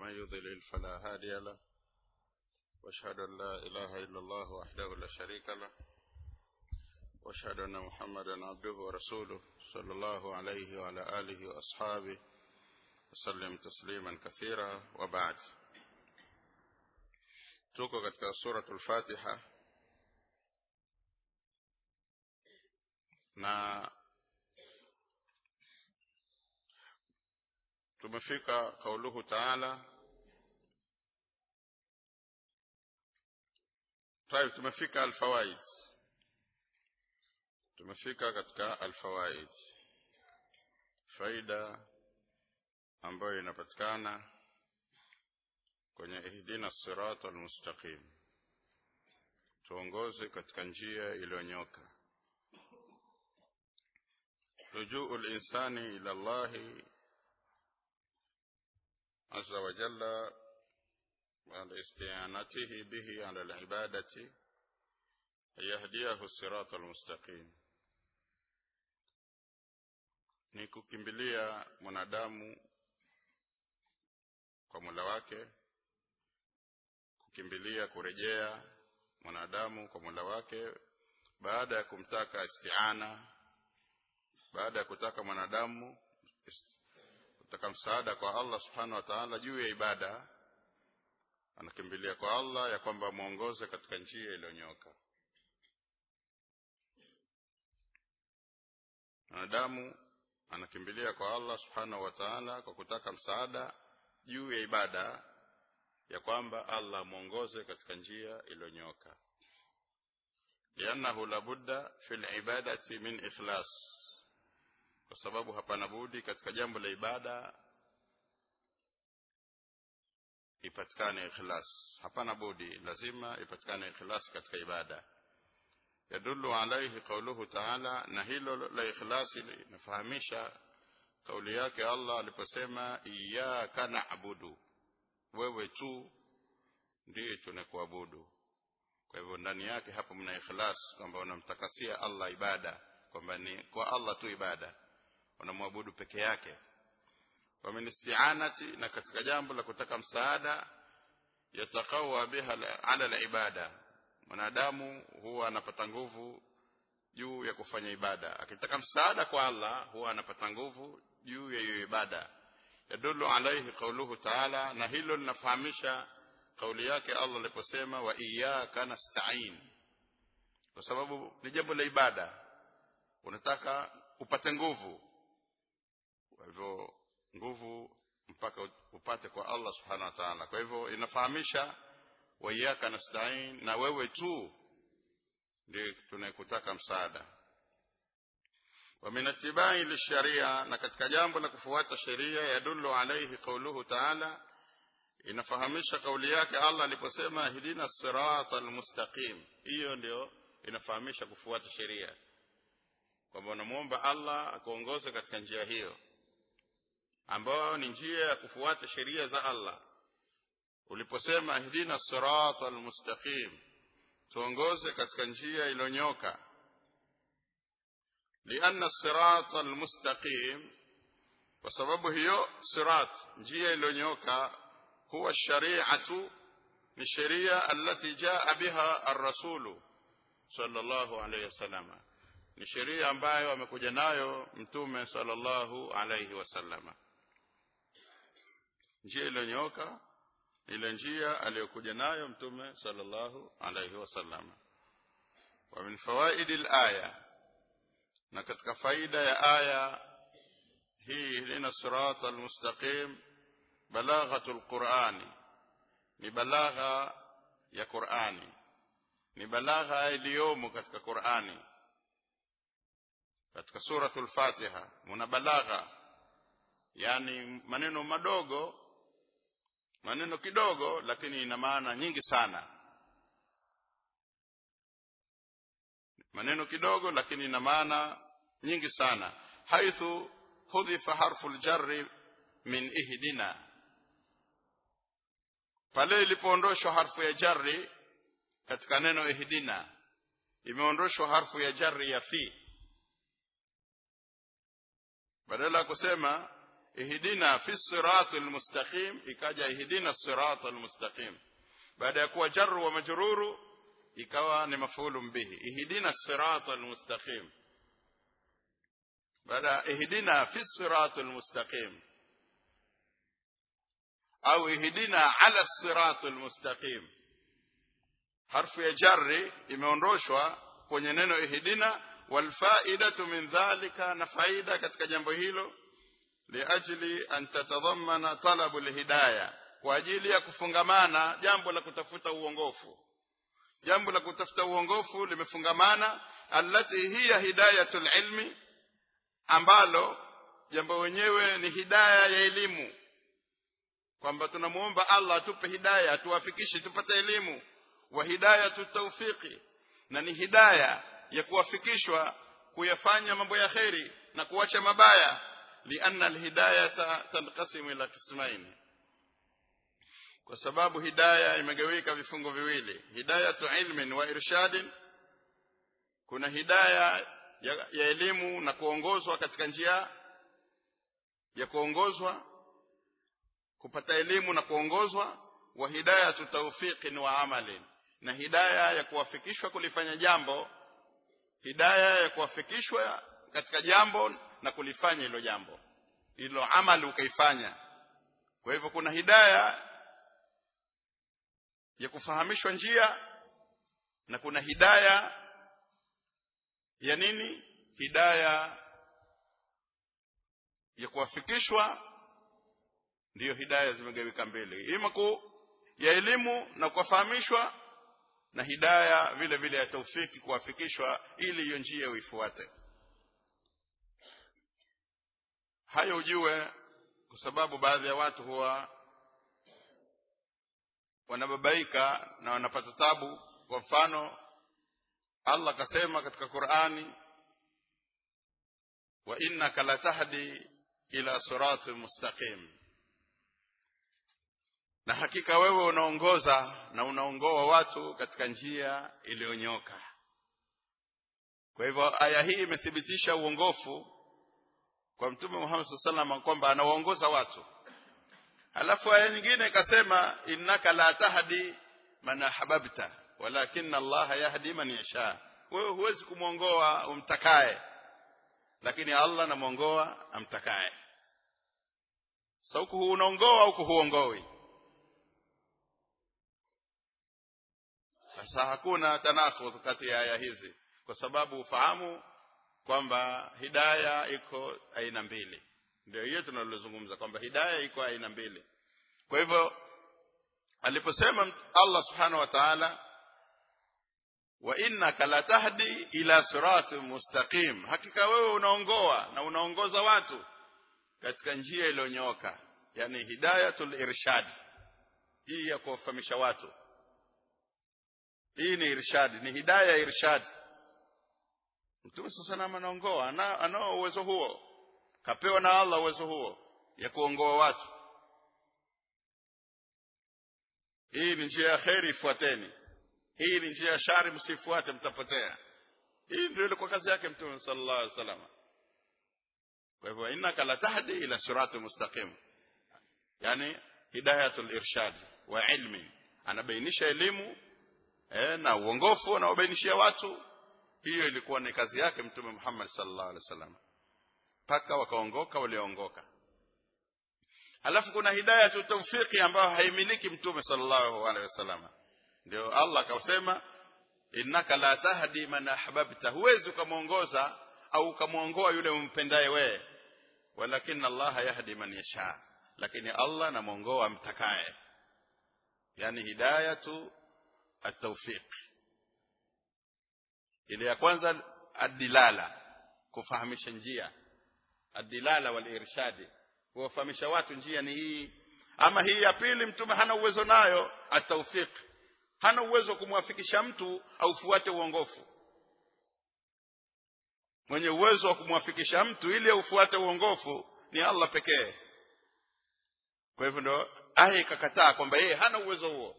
ومن يضلل فلا هادي له واشهد ان لا اله الا الله وحده لا شريك له واشهد ان محمدا عبده ورسوله صلى الله عليه وعلى اله واصحابه وسلم تسليما كثيرا وبعد tuko katika suratul fatiha na tumefika kauluhu taala طيب tumefika alfawaid tumefika katika alfawaid faida ambayo inapatikana kwenye ihdina sirata almustaqim tuongoze katika njia iliyonyoka rujuu linsani ila llahi عز وجل على استعانته به على العبادة يهديه الصراط المستقيم ni kukimbilia mwanadamu kwa mula wake kukimbilia kurejea mwanadamu kwa mula wake baada ya kumtaka istiana baada ya kutaka mwanadamu kutaka msaada kwa Allah subhanahu wa ta'ala juu ya ibada anakimbilia kwa Allah ya kwamba muongoze katika njia iliyonyoka mwanadamu anakimbilia kwa Allah subhanahu wa ta'ala kwa kutaka msaada juu ya ibada ya kwamba Allah muongoze katika njia iliyonyoka liannahu labudda fil ibadati min ikhlas kwa sababu hapana budi katika jambo la ibada ipatikane ikhlas hapana budi lazima ipatikane ikhlas katika ibada yadullu alayhi qawluhu ta'ala na hilo la ikhlasi linafahamisha kauli yake Allah aliposema iyyaka na'budu wewe tu ndiye tunakuabudu kwa hivyo ndani yake hapo mna ikhlas kwamba unamtakasia Allah ibada kwamba ni kwa Allah tu ibada wanamwabudu peke yake wa min isti'anati na katika jambo la kutaka msaada yatakawa biha ala al-ibada mwanadamu huwa anapata nguvu juu ya kufanya ibada akitaka msaada kwa Allah huwa anapata nguvu juu ya hiyo ibada yadullu alayhi qawluhu ta'ala na hilo linafahamisha kauli yake Allah aliposema wa iyyaka nasta'in kwa sababu ni jambo la ibada unataka upate nguvu kwa hivyo nguvu mpaka upate kwa Allah subhanahu wa ta'ala kwa hivyo inafahamisha wa iyyaka nasta'in na wewe tu ndiye tunayekutaka msaada wa min ittibai lisharia na katika jambo la kufuata sheria yadullu alayhi qawluhu ta'ala inafahamisha kauli yake Allah aliposema hidina sirata almustaqim hiyo ndio inafahamisha kufuata sheria kwamba unamuomba Allah akuongoze katika njia hiyo ambayo ni njia ya kufuata sheria za Allah uliposema hidina sirata almustaqim tuongoze katika njia iliyonyoka lianna sirata almustaqim kwa sababu hiyo sirat njia iliyonyoka huwa shari'atu ni sheria allati jaa biha ar-rasulu sallallahu alayhi wasallam ni sheria ambayo amekuja nayo mtume sallallahu alayhi wasallam njia iliyonyoka ile njia aliyokuja nayo mtume sallallahu alayhi wasallam wa min fawaidi al-aya na katika faida ya aya hii lina sirata al-mustaqim balaghatul qur'ani ni balagha ya qur'ani ni balagha iliyomo katika qur'ani katika suratul fatiha muna balagha yani maneno madogo maneno kidogo lakini ina maana nyingi sana maneno kidogo lakini ina maana nyingi sana haithu hudhifa harfu aljarri min ihdina pale ilipoondoshwa harfu ya jarri katika neno ihdina imeondoshwa harfu ya jarri ya fi badala ya kusema ihdina fi siratul mustaqim ikaja ihdina siratal mustaqim baada ya kuwa jarru wa majruru ikawa ni mafulun bihi ihdina siratal mustaqim baada ihdina fi siratal mustaqim au ihdina ala siratal mustaqim harfu ya jarri imeondoshwa kwenye neno ihdina walfaidatu min dhalika na faida katika jambo hilo liajli an tatadhammana talabu alhidayah kwa ajili ya kufungamana jambo la kutafuta uongofu jambo la kutafuta uongofu limefungamana allati hiya hidayatul ilmi ambalo jambo wenyewe ni hidaya ya elimu kwamba tunamuomba Allah atupe hidaya atuwafikishe tupate elimu wa hidayatu tawfiqi na ni hidaya ya kuwafikishwa kuyafanya mambo ya kheri na kuacha mabaya lianna alhidayata tanqasimu ila qismaini kwa sababu hidaya imegawika vifungo viwili hidayatu ilmin wa irshadin kuna hidaya ya, ya elimu na kuongozwa katika njia ya kuongozwa kupata elimu na kuongozwa wa hidayatu tawfiqin wa amalin na hidaya ya kuwafikishwa kulifanya jambo hidaya ya kuwafikishwa katika jambo na kulifanya hilo jambo hilo amali ukaifanya kwa hivyo kuna hidaya ya kufahamishwa njia na kuna hidaya ya nini hidaya ya kuwafikishwa ndiyo hidaya zimegawika mbili ima ku ya elimu na kuwafahamishwa na hidaya vile vile ya taufiki kuwafikishwa ili hiyo njia uifuate hayo ujue kwa sababu baadhi ya watu huwa wanababaika na wanapata tabu kwa mfano Allah kasema katika Qur'ani wa innaka latahdi ila siratin mustaqim na hakika wewe unaongoza na unaongoa watu katika njia iliyonyoka kwa hivyo aya hii imethibitisha uongofu kwa mtume Muhammad sallallahu alaihi kwamba anawaongoza watu halafu aya nyingine ikasema innaka la tahdi man ahbabta walakin Allah yahdi man yasha wewe huwezi kumwongoa umtakaye lakini Allah anamwongoa amtakaye sasa huku unaongoa huku huongoi sasa hakuna tanakud kati ya aya hizi kwa sababu ufahamu kwamba hidaya iko aina mbili ndio hiyo tunalozungumza kwamba hidaya iko aina mbili kwa hivyo aliposema Allah subhanahu wa ta'ala wa innaka latahdi ila siratin mustaqim hakika wewe unaongoa na unaongoza watu katika njia iliyonyooka yani hidayatul irshad hii ya kuwafahamisha watu hii ni irshad ni hidaya irshad Mtume sasa nama anaongoa anao uwezo huo kapewa na Allah uwezo huo ya kuongoa watu hii ni njia ya kheri ifuateni hii ni njia ya shari msifuate mtapotea hii ndio ilikuwa kazi yake Mtume sallallahu alaihi wasallam kwa hivyo innaka la tahdi ila sirati mustaqim yani hidayatul irshad wa ilmi anabainisha elimu eh, na uongofu anaobainishia watu hiyo ilikuwa ni kazi yake mtume Muhammad sallallahu alaihi wasallam mpaka wakaongoka walioongoka alafu kuna hidaya tu tawfiki ambayo haimiliki mtume sallallahu alaihi wasallam ndio Allah akasema innaka la tahdi man ahbabta huwezi ukamwongoza au ukamwongoa yule umpendaye wewe walakin Allah yahdi man yasha lakini Allah anamwongoa amtakaye yani hidayatu at-tawfiq ile ya kwanza adilala kufahamisha njia adilala wal irshadi kuwafahamisha watu njia ni hii ama hii ya pili mtume hana uwezo nayo atawfiq hana uwezo kumwafikisha mtu aufuate uongofu mwenye uwezo wa kumwafikisha mtu ili aufuate uongofu ni Allah pekee kwa hivyo ndo aya ikakataa kwamba yeye hana uwezo huo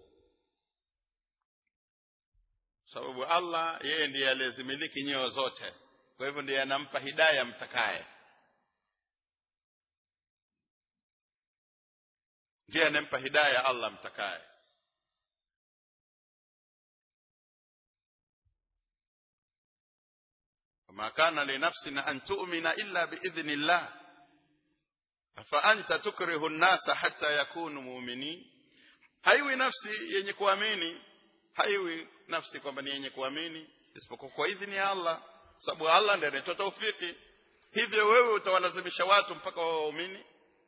sababu Allah yeye ndiye aliyezimiliki nyoyo zote kwa hivyo ndiye anampa hidaya mtakaye ndiye anempa hidaya Allah mtakaye وما كان لنفس أن تؤمن إلا بإذن الله فأنت تكره الناس حتى يكونوا مؤمنين haiwi nafsi yenye kuamini haiwi nafsi kwamba ni yenye kuamini isipokuwa kwa idhini ya Allah sababu Allah ndiye anatoa taufiki hivyo wewe utawalazimisha watu mpaka wawe waumini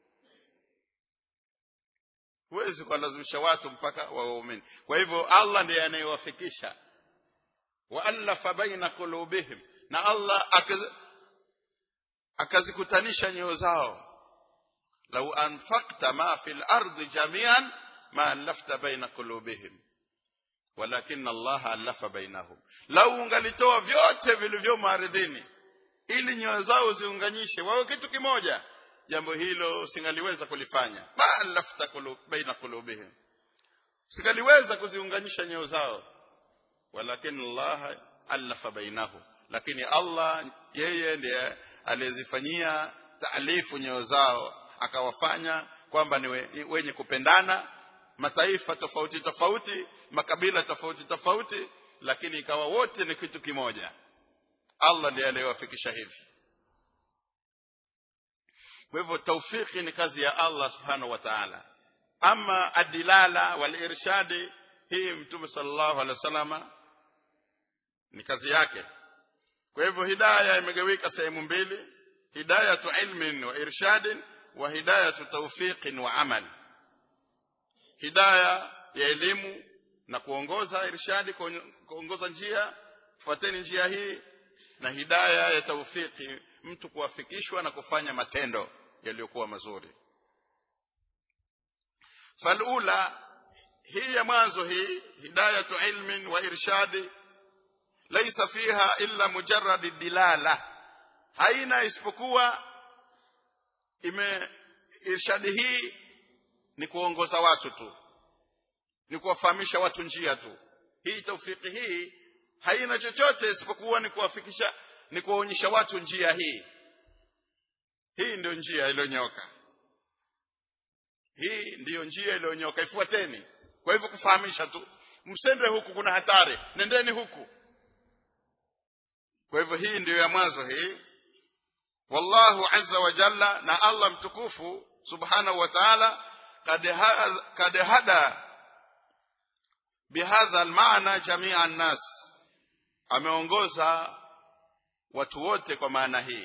huwezi kuwalazimisha watu mpaka wawe waumini kwa hivyo Allah ndiye anayewafikisha waalafa baina qulubihim na Allah akazikutanisha nyoyo zao lau anfaqta ma fil ardi jami'an ma alafta baina qulubihim walakin Allah alafa bainahum lau ungalitoa vyote vilivyomo ardhini ili nyoyo zao ziunganyishe wawe kitu kimoja jambo hilo singaliweza kulifanya ma alafta kulub, baina qulubihim singaliweza kuziunganisha nyoyo zao walakin Allah alafa bainahum lakini Allah yeye ndiye aliyezifanyia taalifu nyoyo zao akawafanya kwamba ni wenye kupendana mataifa tofauti tofauti makabila tofauti tofauti lakini ikawa wote ni kitu kimoja Allah ndiye aliyewafikisha hivi kwa hivyo taufiki ni kazi ya Allah subhanahu wa ta'ala ama adilala wal irshadi hii mtume sallallahu alaihi wasallama ni kazi yake kwa hivyo hidaya imegawika sehemu mbili hidayatu ilmin wa irshadin wa hidayatu tawfiqin wa amal hidaya ya elimu na kuongoza irshadi kuongoza njia fuateni njia hii na hidaya ya tawfiki mtu kuwafikishwa na kufanya matendo yaliyokuwa mazuri falula hii ya mwanzo hii hidayatu ilmin wa irshadi laisa fiha illa mujarrad dilala haina isipokuwa ime irshadi hii ni kuongoza watu tu ni kuwafahamisha watu njia tu hii taufiki hii haina chochote isipokuwa ni kuwafikisha ni kuwaonyesha watu njia hii hii ndio njia iliyonyoka hii ndiyo njia iliyonyoka ifuateni kwa hivyo kufahamisha tu msende huku kuna hatari nendeni huku kwa hivyo hii ndiyo ya mwanzo hii wallahu azza wa jalla na Allah mtukufu subhanahu wa ta'ala kad hada bihadha almaana jamia an-nas ameongoza watu wote kwa maana hii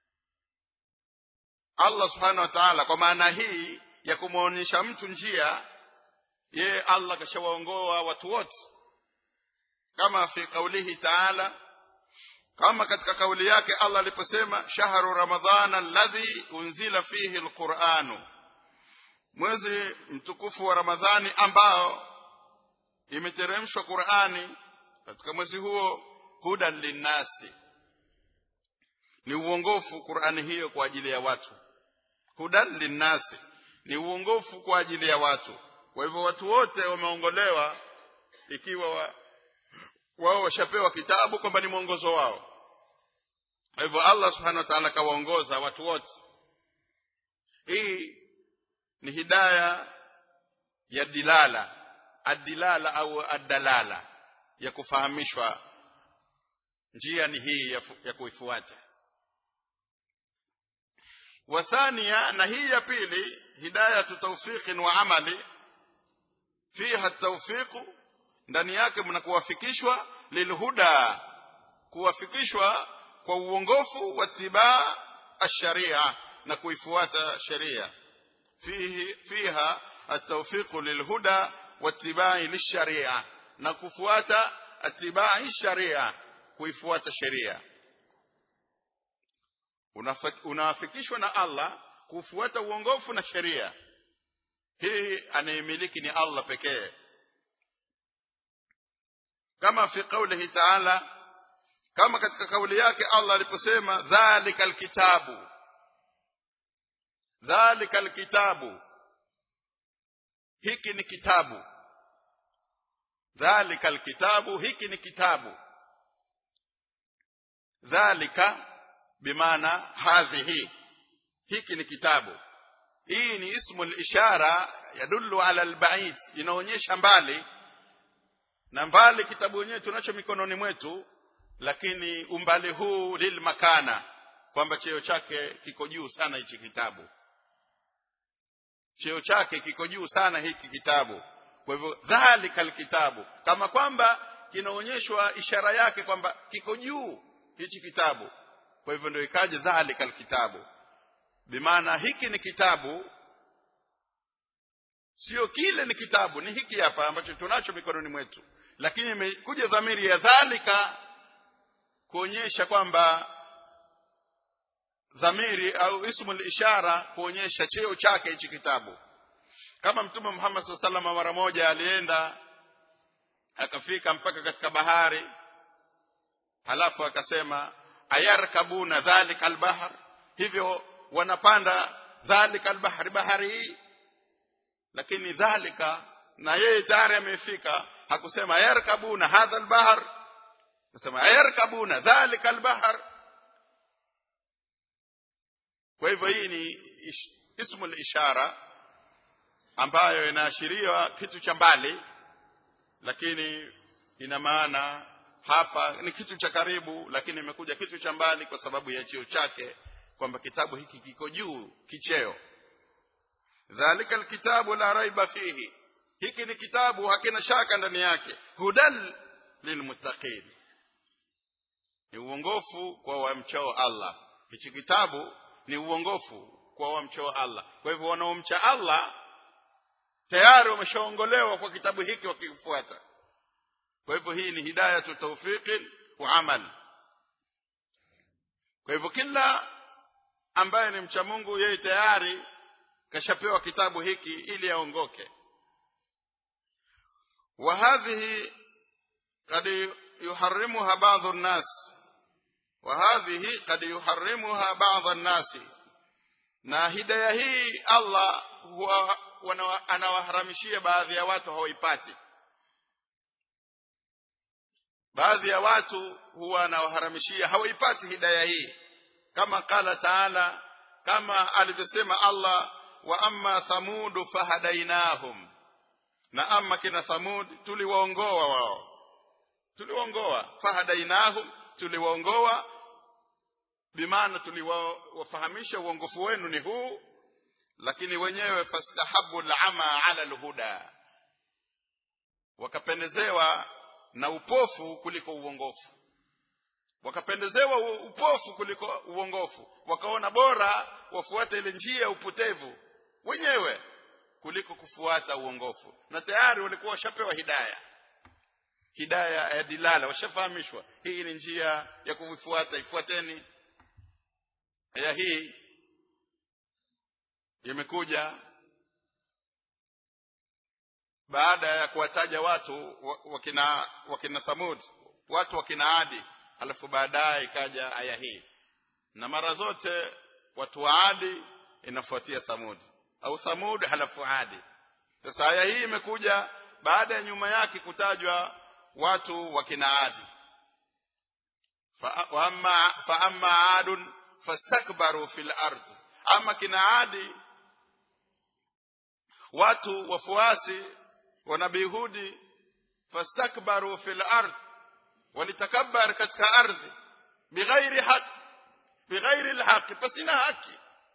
Allah subhanahu wa ta'ala kwa maana hii ya kumwonyesha mtu njia yeye Allah kashawaongoa watu wote kama fi kaulihi ta'ala kama katika kauli yake Allah aliposema shahru ramadhana alladhi unzila fihi alquranu mwezi mtukufu wa ramadhani ambao imeteremshwa Qur'ani katika mwezi huo hudan linnasi ni uongofu Qur'ani hiyo kwa ajili ya watu hudan linnasi ni uongofu kwa ajili ya watu kwa hivyo watu wote wameongolewa ikiwa wa, wao washapewa kitabu kwamba ni mwongozo wao kwa hivyo Allah subhanahu wa ta'ala kawaongoza watu wote hii ni hidaya ya dilala adilala au adalala ya kufahamishwa njia ni hii ya, ya kuifuata wathania na hii ya pili hidayatu tawfiqin wa amali fiha tawfiqu ndani yake mna kuwafikishwa lilhuda kuwafikishwa kwa uongofu wa tibaa ash-sharia na kuifuata sheria fihi fiha at-tawfiq lilhuda wattibai lisharia na kufuata atibai sharia kuifuata sheria unawafikishwa na Allah kufuata uongofu na sheria hii anayemiliki ni Allah pekee kama fi qawlihi ta'ala kama katika kauli yake Allah aliposema dhalika alkitabu dhalika alkitabu hiki ni kitabu dhalika alkitabu hiki ni kitabu dhalika bimaana hadhihi hiki ni kitabu hii ni ismu ishara yadullu ala albaid inaonyesha mbali na mbali kitabu wenyewe tunacho mikononi mwetu lakini umbali huu lilmakana kwamba cheo chake kiko juu sana hichi kitabu cheo chake kiko juu sana hiki kitabu kwa hivyo dhalika alkitabu kama kwamba kinaonyeshwa ishara yake kwamba kiko juu hichi kitabu kwa hivyo ndio ikaje dhalika alkitabu bimaana hiki ni kitabu sio kile ni kitabu ni hiki hapa ambacho tunacho mikononi mwetu lakini imekuja dhamiri ya dhalika kuonyesha kwamba dhamiri au ismul ishara kuonyesha cheo chake hichi kitabu kama mtume Muhammad SAW salama mara moja alienda akafika mpaka katika bahari halafu akasema ayarkabuna dhalika albahr hivyo wanapanda dhalika albahr bahari hii lakini dhalika na yeye tayari amefika hakusema ayarkabuna hadha albahr akasema ayarkabuna dhalika albahr kwa hivyo hii ni ish, ismul ishara ambayo inaashiria kitu cha mbali lakini ina maana hapa ni kitu cha karibu lakini imekuja kitu cha mbali kwa sababu ya cheo chake kwamba kitabu hiki kiko juu kicheo dhalika alkitabu la raiba fihi hiki ni kitabu hakina shaka ndani yake hudan lilmuttaqin ni uongofu kwa wamchao Allah hichi kitabu ni uongofu kwa wamchao Allah kwa hivyo wanaomcha Allah tayari wameshaongolewa kwa kitabu hiki wakifuata kwa hivyo hii ni hidayatu tawfiqi wa amal kwa hivyo kila ambaye ni mcha Mungu yeye tayari kashapewa kitabu hiki ili aongoke wa hadhihi kad yuharrimuha ba'dhu an-nas wa hadhihi kad yuharrimuha ba'dhu an-nas na hidayah hii Allah huwa anawaharamishia baadhi ya watu hawaipati baadhi ya watu huwa anawaharamishia hawaipati hidayah hii kama qala taala kama alivyosema Allah wa amma thamud fahadainahum na amma kina thamud tuliwaongoa wao tuliwaongoa fahadainahum tuliwaongoa bimaana tuliwafahamisha uongofu wenu ni huu lakini wenyewe fastahabu al'ama ala alhuda wakapendezewa na upofu kuliko uongofu wakapendezewa upofu kuliko uongofu wakaona bora wafuate ile njia ya upotevu wenyewe kuliko kufuata uongofu na tayari walikuwa washapewa hidaya hidaya ya dilala washafahamishwa hii ni njia ya kuifuata ifuateni ya hii imekuja baada ya kuwataja watu wakina wakina Thamud watu wakina Adi alafu baadaye ikaja aya hii na mara zote watu wa Adi inafuatia Thamud au Thamud halafu Adi sasa aya hii imekuja baada ya nyuma yake kutajwa watu wakina Adi fa amma fa amma adun fastakbaru fil ard ama kina Adi watu wafuasi wa nabii Hudi fastakbaru fil ard walitakabbar katika ardhi bighairi haq bighairi alhaq pasina haki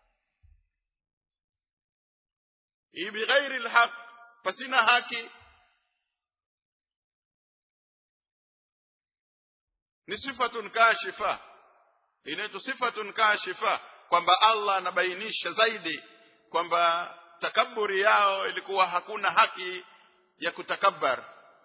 hii bighairi alhaq pasina haki ni sifatun kashifa inaitwa sifatun kashifa kwamba Allah anabainisha zaidi kwamba takaburi yao ilikuwa hakuna haki ya kutakabbar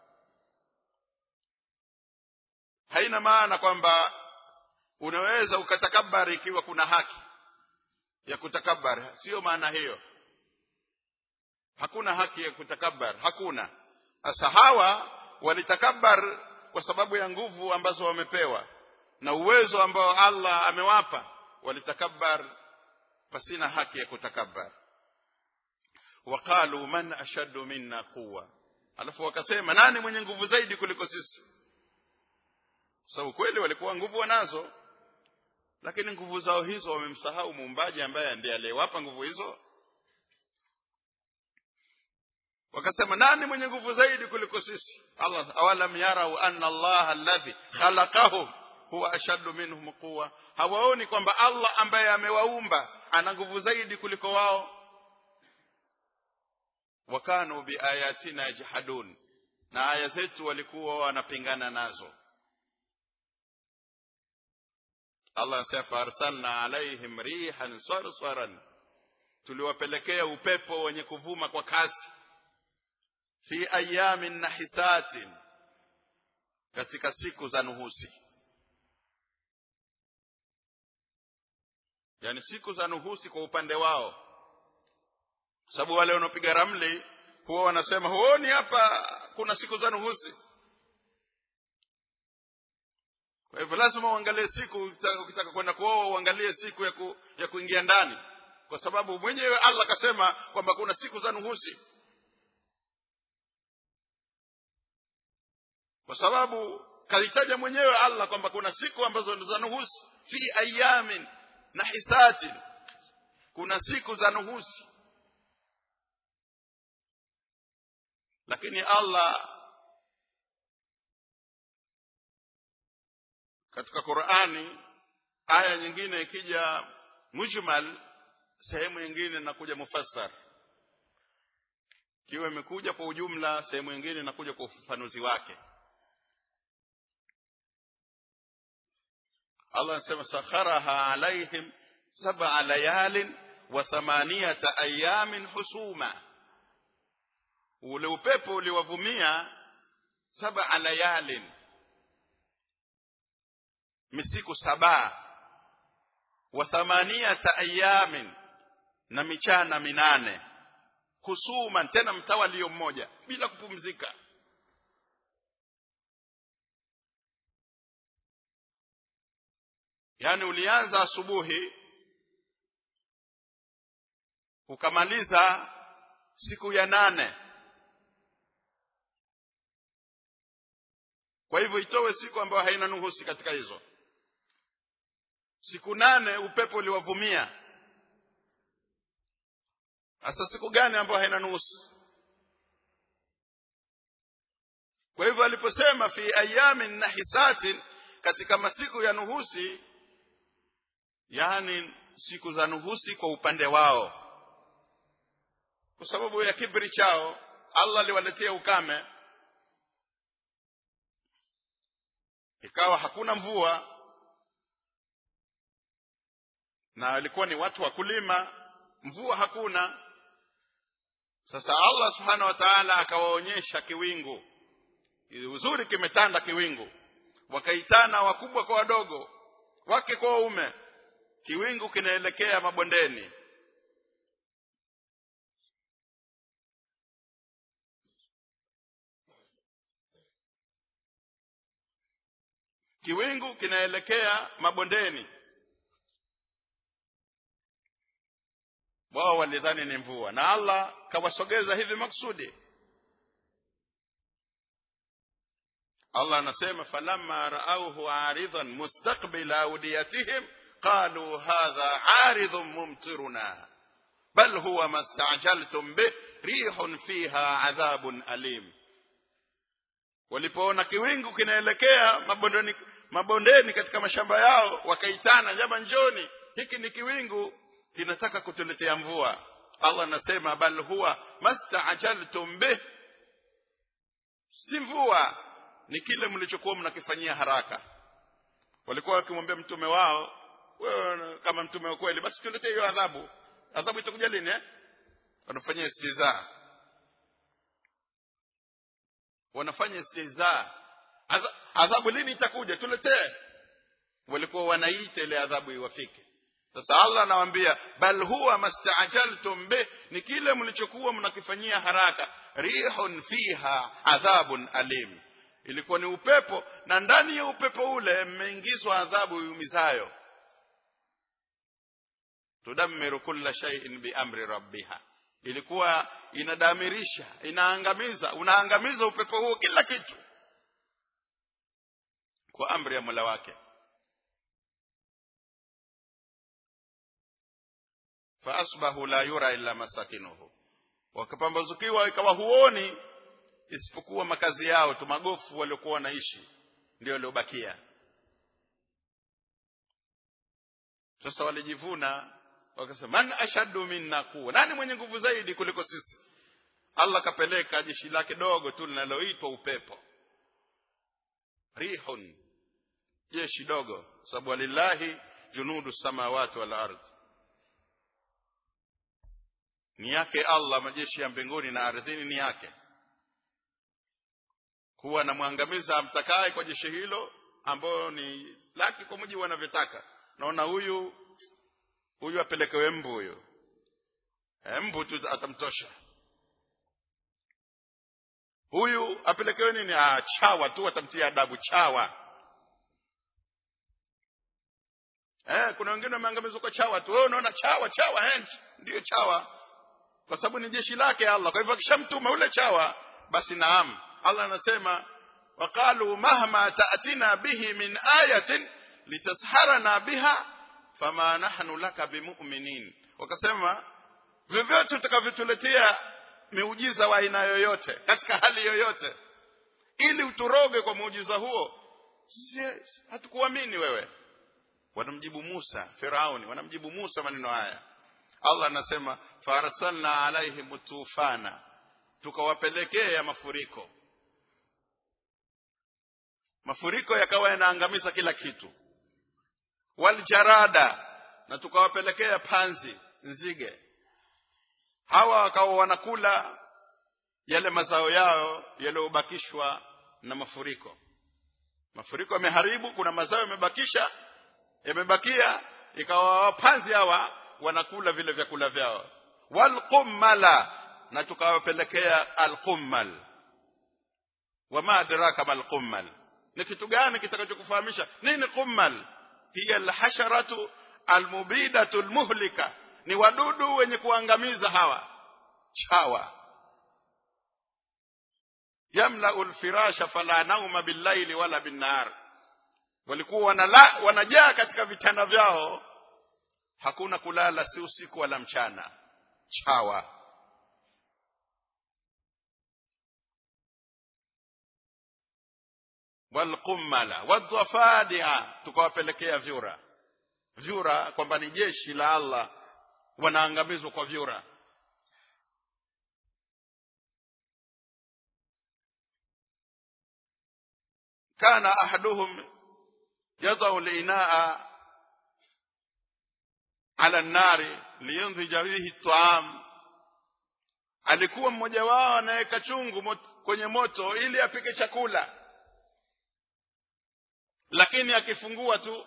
haina maana kwamba unaweza ukatakabbar ikiwa kuna haki ya kutakabbar sio maana hiyo hakuna haki ya kutakabbar hakuna sasa hawa walitakabbar kwa sababu ya nguvu ambazo wamepewa na uwezo ambao Allah amewapa walitakabbar pasina haki ya kutakabbar waqalu man ashaddu minna quwwa alafu wakasema nani mwenye nguvu zaidi kuliko sisi sababu kweli walikuwa nguvu wanazo lakini nguvu zao hizo wamemsahau muumbaji ambaye ndiye aliyewapa nguvu hizo wakasema nani mwenye nguvu zaidi kuliko sisi Allah awalam yarau anna Allah alladhi khalaqahum huwa ashaddu minhum quwwa hawaoni kwamba Allah ambaye amewaumba ana nguvu zaidi kuliko wao wakanu biayatina yajhadun na aya zetu walikuwa wanapingana nazo Allah anasema farsalna alaihim rihan sarsaran tuliwapelekea upepo wenye kuvuma kwa kasi fi ayamin nahisatin katika siku za nuhusi yani siku za nuhusi kwa upande wao kwa sababu wale wanaopiga ramli huwa wanasema huoni hapa kuna siku za nuhusi kwa hivyo lazima uangalie siku ukitaka kwenda kuoa uangalie siku ya, ku, ya kuingia ndani kwa sababu mwenyewe Allah akasema kwamba kuna siku za nuhusi kwa sababu kalitaja mwenyewe Allah kwamba kuna siku ambazo za nuhusi fi ayamin na hisati kuna siku za nuhusi lakini Allah katika Qur'ani aya nyingine ikija mujmal sehemu nyingine inakuja mufassar kiwa imekuja kwa ujumla sehemu nyingine inakuja kwa ufafanuzi wake Allah anasema sakharaha alaihim sab'a layalin wa thamaniyata ayamin husuma ule upepo uliwavumia sab'a layalin misiku saba wa thamaniyata ayamin na michana minane husuman tena mtawalio mmoja bila kupumzika yani ulianza asubuhi ukamaliza siku ya nane kwa hivyo itowe siku ambayo haina nuhusi katika hizo siku nane upepo uliwavumia hasa siku gani ambayo haina nuhusi kwa hivyo aliposema fi ayamin nahisatin katika masiku ya nuhusi yani siku za nuhusi kwa upande wao kwa sababu ya kibri chao Allah aliwaletea ukame ikawa hakuna mvua na walikuwa ni watu wa kulima mvua hakuna sasa Allah subhanahu wa ta'ala akawaonyesha kiwingu uzuri kimetanda kiwingu wakaitana wakubwa kwa wadogo wake kwa waume kiwingu kinaelekea mabondeni kiwingu kinaelekea mabondeni wao walidhani ni mvua na Allah kawasogeza hivi maksudi Allah anasema falamma raauhu aridhan mustaqbila awdiyatihim qalu hadha aridhun mumtiruna bal huwa mastajaltum bih rihun fiha adhabun alim walipoona kiwingu kinaelekea mabondeni mabondeni katika mashamba yao wakaitana jama njoni hiki ni kiwingu kinataka kutuletea mvua Allah anasema bal huwa mastaajaltum bih si mvua ni kile mlichokuwa mnakifanyia haraka walikuwa wakimwambia mtume wao wewe kama mtume wa kweli basi tuletee hiyo adhabu adhabu itakuja lini eh wanafanya istiza wanafanya istiza adhabu lini itakuja tuletee walikuwa wanaita ile adhabu iwafike sasa Allah anawaambia bal huwa mastaajaltum bih ni kile mlichokuwa mnakifanyia haraka rihun fiha adhabun alim ilikuwa ni upepo na ndani ya upepo ule mmeingizwa adhabu iumizayo tudammiru kulla shay'in biamri rabbiha ilikuwa inadamirisha inaangamiza unaangamiza upepo huo kila kitu kwa amri ya Mola wake faasbahu la yura illa masakinuhu wakapambazukiwa ikawa huoni isipokuwa makazi yao tu magofu waliokuwa wanaishi ndio waliobakia sasa walijivuna wakasema man ashaddu minna quwwa nani mwenye nguvu zaidi kuliko sisi Allah kapeleka jeshi lake dogo tu linaloitwa upepo rihun jeshi dogo sababu walillahi junudu samawati wal ardh ni yake Allah majeshi ya mbinguni na ardhini ni yake kuwa anamwangamiza amtakaye kwa jeshi hilo ambayo ni laki kwa mujibu wanavyotaka naona huyu huyu apelekewe mbu huyo e, mbu tu atamtosha huyu apelekewe nini ah, chawa tu atamtia adabu chawa eh, kuna wengine wameangamizwa kwa chawa tu wewe unaona chawa chawa eh, ndiyo chawa kwa sababu ni jeshi lake Allah kwa hivyo akishamtuma ule chawa basi naam Allah anasema waqalu mahma ta'tina bihi min ayatin litasharana biha fama nahnu laka bimu'minin wakasema vyovyote utakavyotuletea miujiza wa aina yoyote katika hali yoyote ili uturoge kwa muujiza huo hatukuamini wewe wanamjibu Musa Firauni wanamjibu Musa maneno haya Allah anasema farsalna alaihim tufana tukawapelekea mafuriko mafuriko yakawa yanaangamiza kila kitu waljarada na tukawapelekea panzi nzige hawa wakawa wanakula yale mazao yao yaliyobakishwa na mafuriko mafuriko yameharibu kuna mazao yamebakisha yamebakia ikawa wapanzi hawa wanakula vile vyakula vyao walqummala na tukawapelekea alqummal wama adraka malqummal ni kitu gani kitakachokufahamisha nini qummal hiya alhasharatu almubidatu almuhlika ni wadudu wenye kuangamiza hawa chawa yamlau alfirasha fala nauma billaili wala binnahar walikuwa wanala, wanajaa katika vitanda vyao hakuna kulala si usiku wala mchana chawa walqummala wadhafadia tukawapelekea vyura vyura kwamba ni jeshi la Allah wanaangamizwa kwa vyura kana ahaduhum yadau linaa ala nari liyundhija bihi taam alikuwa mmoja wao anaweka chungu mot, kwenye moto ili apike chakula lakini akifungua tu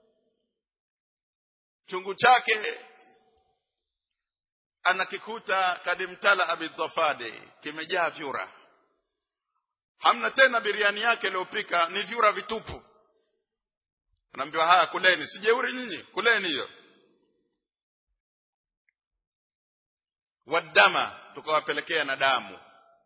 chungu chake anakikuta kadimtala abidhafadi kimejaa vyura hamna tena biriani yake iliyopika ni vyura vitupu anaambiwa haya kuleni sijeuri nyinyi kuleni hiyo wadama tukawapelekea na damu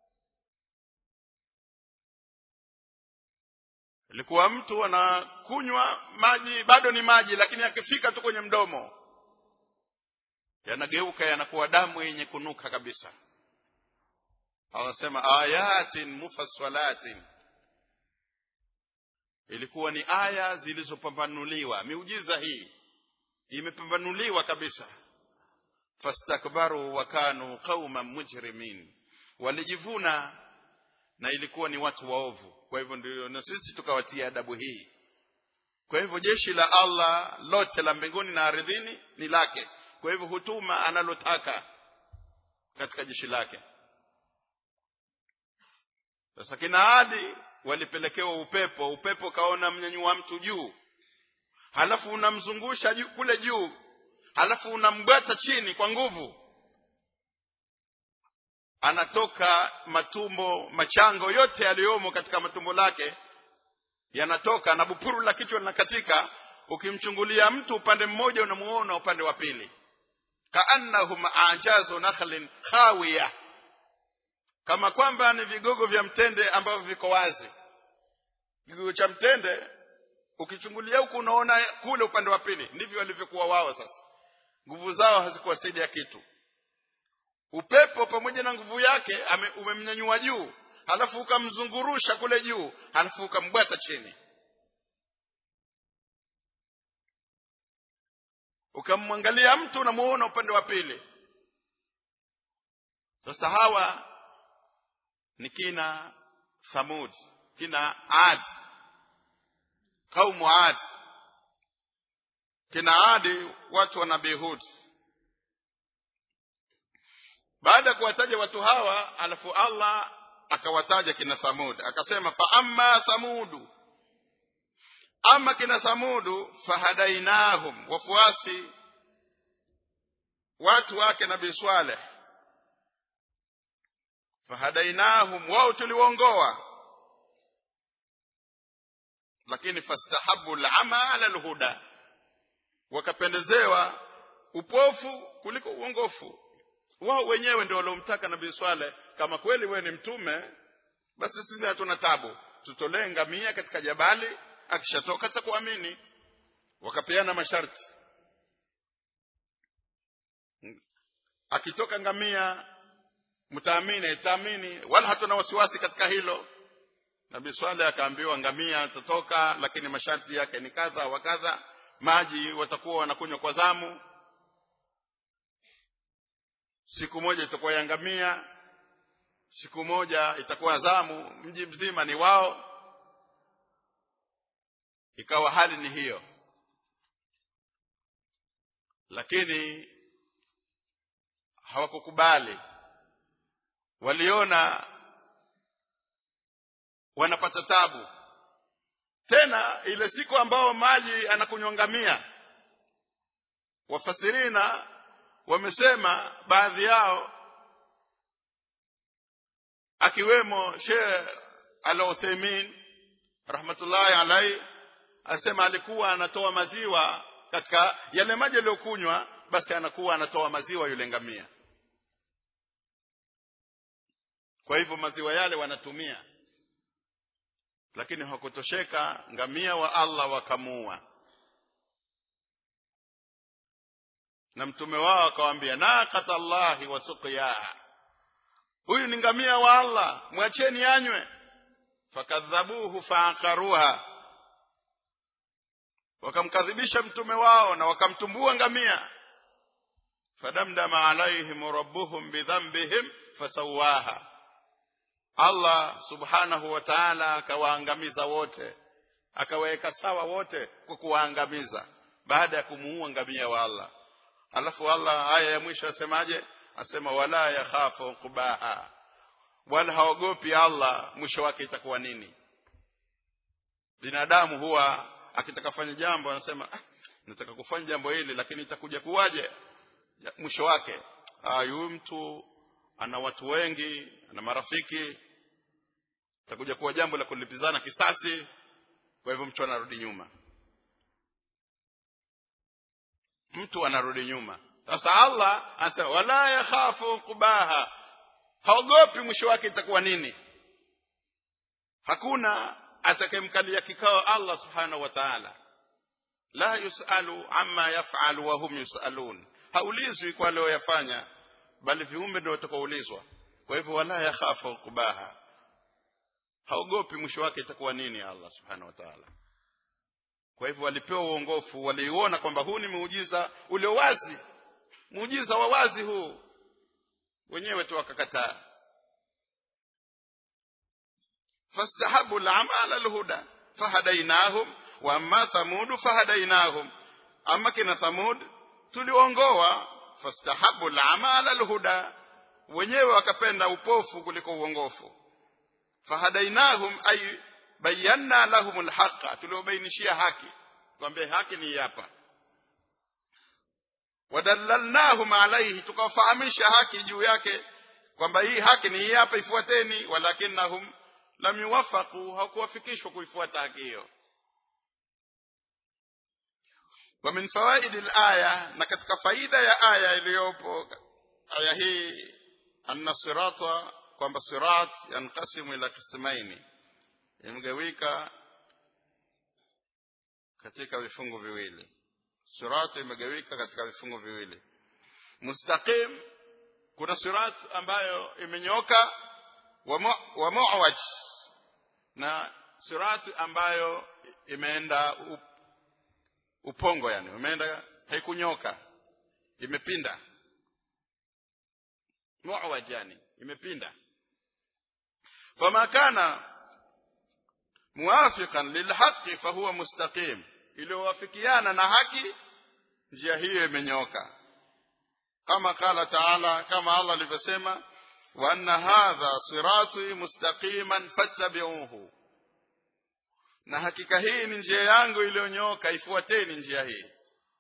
ilikuwa mtu anakunywa maji bado ni maji lakini akifika tu kwenye mdomo yanageuka yanakuwa damu yenye kunuka kabisa anasema ayatin mufassalatin ilikuwa ni aya zilizopambanuliwa miujiza hii imepambanuliwa kabisa fastakbaru wa kanu qauman mujrimin walijivuna na ilikuwa ni watu waovu kwa hivyo ndio na sisi tukawatia adabu hii kwa hivyo jeshi la Allah lote la mbinguni na ardhini ni lake kwa hivyo hutuma analotaka katika jeshi lake sasa kina Adi walipelekewa upepo upepo kaona mnyanyua mtu juu halafu unamzungusha juu, kule juu halafu unambwata chini kwa nguvu anatoka matumbo machango yote yaliyomo katika matumbo lake yanatoka na bupuru la kichwa linakatika ukimchungulia mtu upande mmoja unamuona upande wa pili kaannahum ajazu nakhlin khawiya kama kwamba ni vigogo vya mtende ambavyo viko wazi kigogo cha mtende ukichungulia huku unaona kule upande wa pili ndivyo walivyokuwa wao sasa nguvu zao hazikuwasaidia kitu upepo pamoja na nguvu yake ame- umemnyanyua juu halafu ukamzungurusha kule juu halafu ukambwata chini ukamwangalia mtu unamuona upande wa pili sasa hawa ni kina thamud kina ad kaumu ad kina adi watu wa nabii hud baada ya kuwataja watu hawa alafu allah akawataja kina thamud akasema fa amma thamudu ama kina thamudu fahadainahum wafuasi watu wake nabii swaleh fahadainahum wao tuliwaongoa lakini fastahabu lama ala lhuda wakapendezewa upofu kuliko uongofu wao wenyewe ndio waliomtaka nabii swale kama kweli wewe ni mtume basi sisi hatuna tabu tutolee ngamia katika jabali akishatoka takuamini wakapeana masharti akitoka ngamia mtaamini taamini wala hatuna wasiwasi katika hilo nabii swale akaambiwa ngamia atatoka lakini masharti yake ni kadha wa kadha maji watakuwa wanakunywa kwa zamu siku moja itakuwa ya ngamia siku moja itakuwa zamu mji mzima ni wao ikawa hali ni hiyo lakini hawakukubali waliona wanapata tabu tena ile siku ambao maji anakunywa ngamia wafasirina wamesema baadhi yao akiwemo Sheikh Al-Uthaymeen rahmatullahi alaihi asema alikuwa anatoa maziwa katika yale maji aliyokunywa basi anakuwa anatoa maziwa yule ngamia kwa hivyo maziwa yale wanatumia lakini hakutosheka ngamia wa Allah wakamuua na mtume wao akawaambia naqata Allahi wa suqiyaha huyu ni ngamia wa Allah mwacheni anywe fakadhabuhu faaqaruha wakamkadhibisha mtume wao na wakamtumbua ngamia fadamdama alaihim rabbuhum bidhanbihim fasawaha Allah subhanahu wa ta'ala akawaangamiza wote akawaweka sawa wote kwa kuwaangamiza baada ya kumuua ngamia wa Allah alafu Allah aya ya mwisho asemaje asema wala yakhafu kubaha wala haogopi Allah mwisho wake itakuwa nini binadamu huwa akitaka kufanya jambo anasema ah, nataka kufanya jambo hili lakini itakuja kuwaje mwisho wake ah huyu mtu ana watu wengi ana marafiki itakuja kuwa jambo la kulipizana kisasi kwa hivyo mtu anarudi nyuma mtu anarudi nyuma sasa Allah anasema wala yakhafu kubaha haogopi mwisho wake itakuwa nini hakuna atakayemkalia kikao Allah subhanahu wa ta'ala la yusalu amma yaf'alu wa hum yusalun haulizwi kwa aliyoyafanya bali viumbe ndio watakaoulizwa kwa hivyo wala yakhafu kubaha haogopi mwisho wake itakuwa nini Allah subhanahu wa ta'ala kwa hivyo walipewa uongofu waliuona kwamba huu ni muujiza ulio wazi muujiza wa wazi huu wenyewe tu wakakataa fastahabu al-ama ala al-huda fahadainahum wa amma thamud fahadainahum amma kina thamud tuliongoa fastahabu al-ama ala al-huda wenyewe wakapenda upofu kuliko uongofu fahadainahum ay bayanna lahum al-haqqa tuliobainishia haki kwamba haki ni hapa wadallalnahum alayhi tukawafahamisha haki juu yake kwamba hii haki ni hii hapa ifuateni walakinnahum lam yuwafaqu hakuwafikishwa kuifuata haki hiyo wa min fawaid al-aya na katika faida ya aya iliyopo aya hii anna sirata kwamba sirat yanqasimu ila qismaini imegawika katika vifungu viwili sirat imegawika katika vifungu viwili mustaqim kuna sirat ambayo imenyoka wa mu'waj na sirat ambayo imeenda up, upongo yani imeenda haikunyoka imepinda mu'waj yani imepinda fama kana muwafiqan lilhaqi fahuwa mustaqim iliyowafikiana na haki njia hiyo imenyoka kama kala taala kama Allah alivyosema wa anna hadha sirati mustaqiman fattabi'uhu na hakika hii ni njia yangu iliyonyoka ifuateni njia hii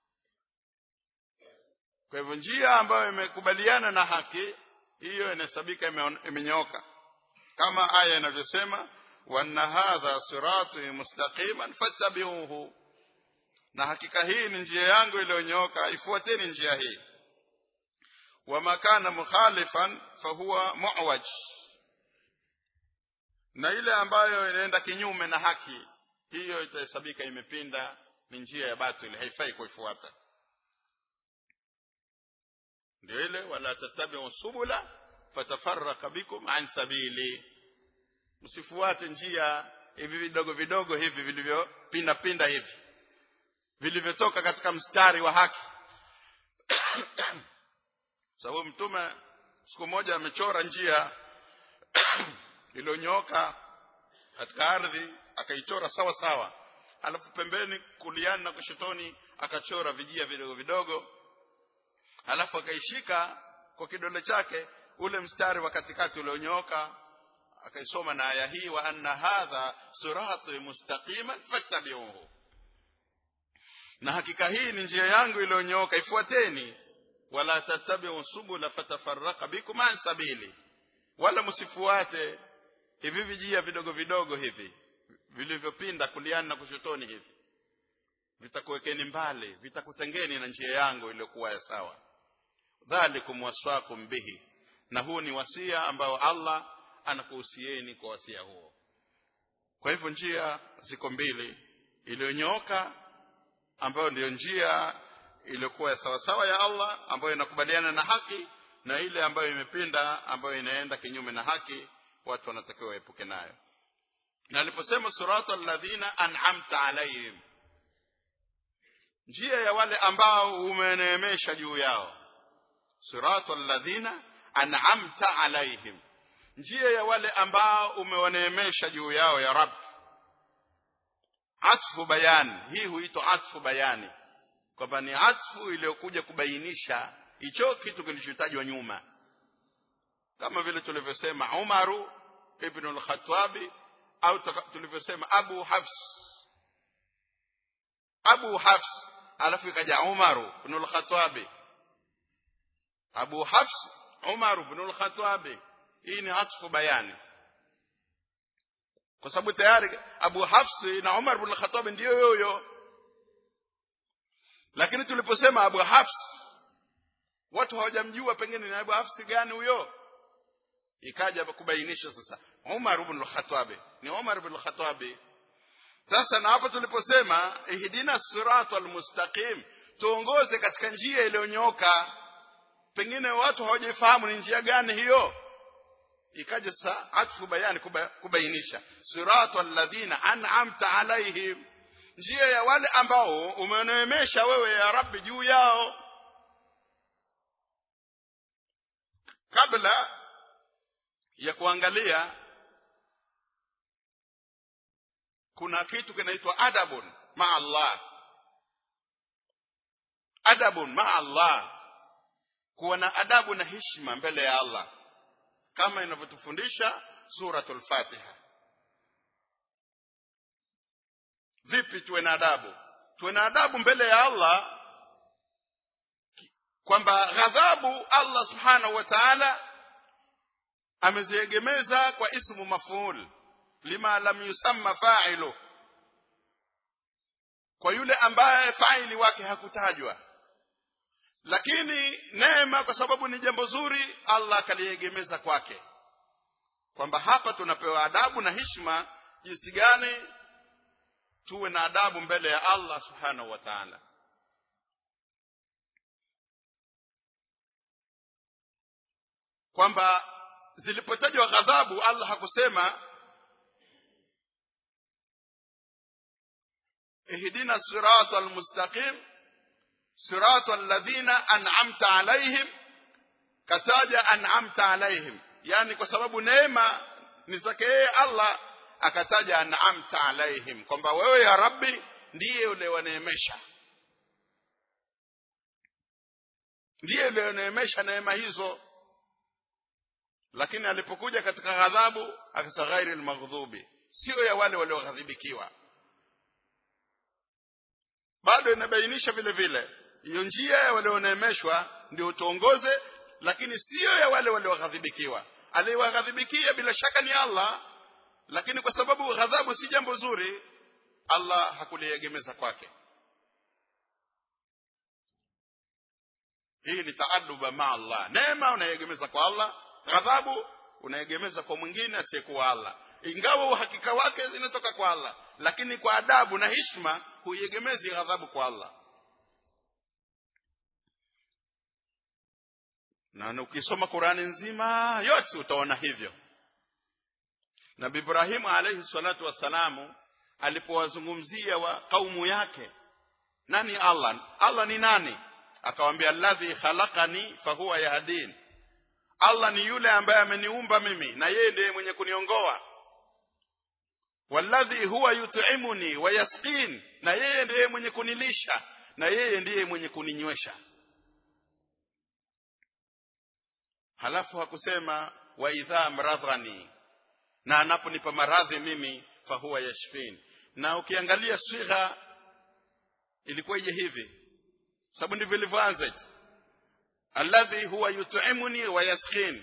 kwa hivyo njia ambayo imekubaliana na haki hiyo inahesabika imenyoka kama aya inavyosema wa anna hadha sirati mustaqiman fattabi'uhu na hakika hii ni njia yangu iliyonyoka ifuateni njia hii wama kana mukhalifan fahuwa mu'waj na ile ambayo inaenda kinyume na haki hiyo itahesabika imepinda ni njia ya batili haifai kuifuata ndio ile wala tattabi'u subula fatafarraqa bikum an sabili msifuate njia hivi vidogo vidogo hivi vilivyopinda pinda hivi vilivyotoka katika mstari wa haki sababu mtume siku moja amechora njia iliyonyooka katika ardhi akaichora sawa sawa alafu pembeni kuliani na kushotoni akachora vijia vidogo vidogo alafu akaishika kwa kidole chake ule mstari wa katikati ulionyooka akaisoma na aya hii wa anna hadha sirati mustaqiman fattabi'uhu na hakika hii ni njia yangu iliyonyooka ifuateni wala tattabi'u subula fatafarraqa bikum an sabili wala msifuate hivi vijia vidogo vidogo hivi vilivyopinda kuliani na kushotoni hivi vitakuwekeni mbali vitakutengeni na njia yangu iliyokuwa ya sawa dhalikum waswakum bihi na huu ni wasia ambao Allah anakuhusieni kwa wasia huo kwa hivyo njia ziko mbili iliyonyooka ambayo ndiyo njia iliyokuwa ya sawasawa ya Allah ambayo inakubaliana na haki na ile ambayo imepinda ambayo inaenda kinyume na haki watu wanatakiwa waepuke nayo na aliposema surata alladhina an'amta alaihim njia ya wale ambao umeneemesha juu yao surata alladhina an'amta alaihim njia ya wale ambao umewaneemesha juu yao ya rab atfu bayani hii huitwa atfu bayani kwamba ni atfu iliyokuja kubainisha hicho kitu kilichotajwa nyuma kama vile tulivyosema Umaru ibn al-Khattabi au tulivyosema Abu Hafs Abu Hafs alafu ikaja Umaru ibn al-Khattabi Abu Hafs Umaru ibn al-Khattabi hii ni atfu bayani kwa sababu tayari Abu Hafs na Umar ibn al-Khattab ndio yoyo lakini tuliposema Abu Hafs watu hawajamjua pengine ni Abu Hafs gani huyo ikaja kubainisha sasa Umar ibn al-Khattab ni Umar ibn al-Khattab sasa na hapo tuliposema ihdina siratal mustaqim tuongoze katika njia iliyonyooka pengine watu hawajafahamu ni njia gani hiyo ikaja sasa atfu bayani kuba, kubainisha sirata alladhina an'amta alaihim njia ya wale ambao umeneemesha wewe ya rabbi juu yao kabla ya kuangalia kuna kitu kinaitwa adabun ma Allah adabun ma Allah kuwa na adabu na heshima mbele ya Allah kama inavyotufundisha suratul Fatiha vipi tuwe na adabu tuwe na adabu mbele ya Allah kwamba ghadhabu Allah subhanahu wa ta'ala ameziegemeza kwa ismu maf'ul lima lam yusamma fa'ilu kwa yule ambaye faili wake hakutajwa lakini neema kwa sababu ni jambo zuri Allah akaliegemeza kwake kwamba hapa tunapewa adabu na heshima jinsi gani tuwe na adabu mbele ya Allah subhanahu wa ta'ala kwamba zilipotajwa ghadhabu Allah hakusema ihdina sirata almustaqim sirata alladhina an'amta alaihim kataja an'amta alaihim yani kwa sababu neema ni zake yeye Allah akataja an'amta alaihim kwamba wewe ya rabbi ndiye uliyewaneemesha ndiye uliyeneemesha neema hizo lakini alipokuja katika ghadhabu akasema ghairi almaghdhubi sio ya wale walioghadhibikiwa bado inabainisha vile vile hiyo njia ya walioneemeshwa ndio tuongoze lakini sio ya wale walioghadhibikiwa aliyewaghadhibikia bila shaka ni Allah lakini kwa sababu ghadhabu si jambo zuri Allah hakuliegemeza kwake hii ni taaduba ma Allah neema unaiegemeza kwa Allah ghadhabu unaegemeza kwa mwingine asiyekuwa Allah ingawa uhakika wake zinatoka kwa Allah lakini kwa adabu na heshima huiegemezi ghadhabu kwa Allah na ukisoma Qurani nzima yote utaona hivyo Nabii Ibrahim alayhi salatu wassalamu alipowazungumzia wa kaumu yake nani Allah Allah ni nani akawambia alladhi khalaqani fahuwa yahdin Allah ni yule ambaye ameniumba mimi na yeye ndiye mwenye kuniongoa walladhi huwa yut'imuni wa yasqin na yeye ndiye mwenye kunilisha na yeye ndiye mwenye kuninywesha halafu hakusema wa idha mradhani na anaponipa maradhi mimi fahuwa yashfin na ukiangalia swigha ilikuwa ije hivi sababu ndivyo ilivyoanza alladhi huwa yut'imuni wa yasqin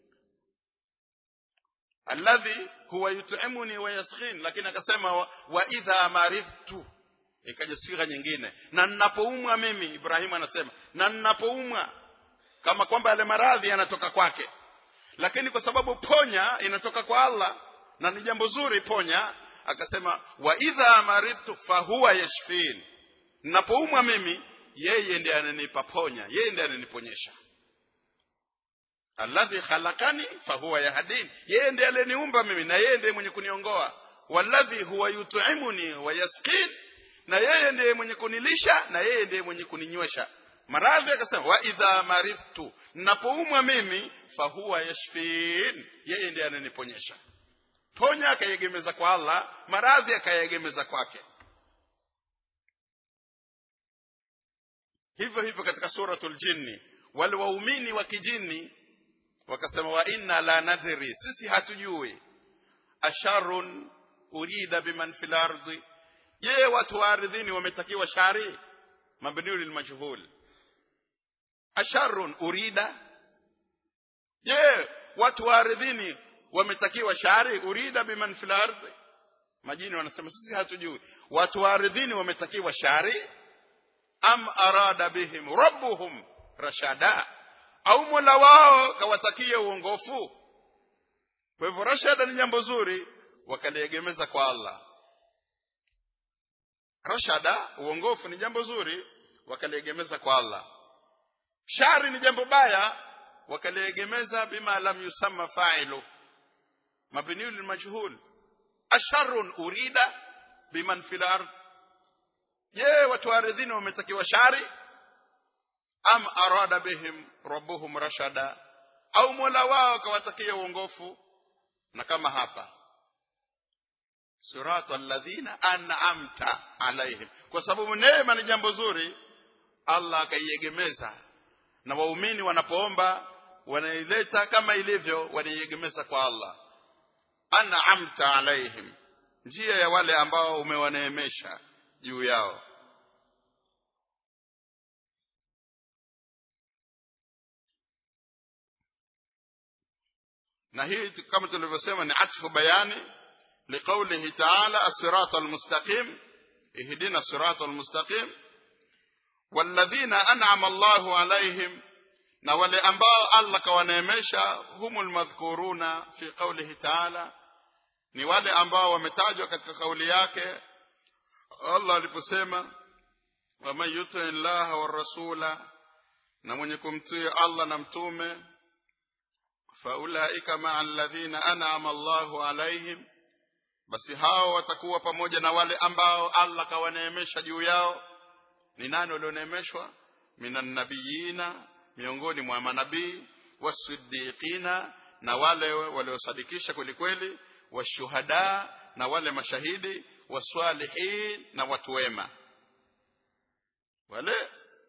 alladhi huwa yut'imuni wa yasqin lakini akasema wa, wa idha maridhtu ikaja swigha nyingine na ninapoumwa mimi Ibrahim anasema na ninapoumwa kama kwamba yale maradhi yanatoka kwake lakini kwa sababu ponya inatoka kwa Allah na ni jambo zuri ponya akasema wa idha maridtu fahuwa yashfin ninapoumwa mimi yeye ndiye ananipa ponya yeye ndiye ananiponyesha alladhi khalaqani fahuwa yahdin yeye ndiye aliniumba mimi na yeye ndiye mwenye kuniongoa walladhi huwa yut'imuni wa yasqin na yeye ndiye mwenye kunilisha na yeye ndiye mwenye kuninywesha maradhi akasema wa idha maridhtu ninapoumwa mimi fahuwa yashfin yeye ndiye ananiponyesha ponya akayegemeza kwa Allah maradhi akayegemeza kwake hivyo hivyo katika suratul jinni wale waumini wa kijini wakasema wa inna la nadhiri sisi hatujui asharun urida biman fil ardi je watu wa ardhini wametakiwa shari mabniu lilmajhul asharun urida je watu wa ardhini wametakiwa shari urida biman fil ardi majini wanasema sisi hatujui watu wa ardhini wametakiwa shari am arada bihim rabbuhum rashada au mola wao kawatakia uongofu kwa hivyo rashada ni jambo zuri wakaliegemeza kwa Allah rashada uongofu ni jambo zuri wakaliegemeza kwa Allah shari ni jambo baya wakaliegemeza bima lam yusamma fa'ilu mabniu lilmajhul asharun urida biman fil ardh je watu ardhini wametakiwa shari am arada bihim rabbuhum rashada au mola wao akawatakia uongofu na kama hapa suratu alladhina an'amta alaihim kwa sababu neema ni jambo zuri Allah akaiegemeza na waumini wanapoomba wanaileta kama ilivyo wanaiegemeza kwa Allah an'amta alaihim njia ya wale ambao umewaneemesha juu yao na hii kama tulivyosema ni atfu bayani liqaulihi ta'ala as-sirata al-mustaqim ihdina as-sirata al-mustaqim walladhina an'ama Allahu alaihim na wale ambao Allah kawaneemesha humul madhkuruna fi qaulihi ta'ala ni wale ambao wametajwa katika kauli yake Allah aliposema waman yuti llaha wa rasula na mwenye kumtii Allah na mtume faulaika maa alladhina an'ama Allahu alaihim basi hao watakuwa pamoja na wale ambao Allah kawaneemesha juu yao ni nani walioneemeshwa minan nabiyina miongoni mwa manabii wasiddiqina na wale waliosadikisha kweli kweli washuhada na wale mashahidi waswalihin na watu wema wale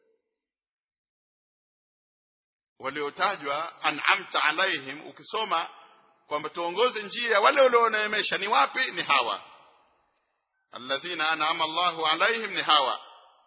waliotajwa an'amta alaihim ukisoma kwamba tuongoze njia wale walioneemesha ni wapi ni hawa alladhina an'ama Allahu alaihim ni hawa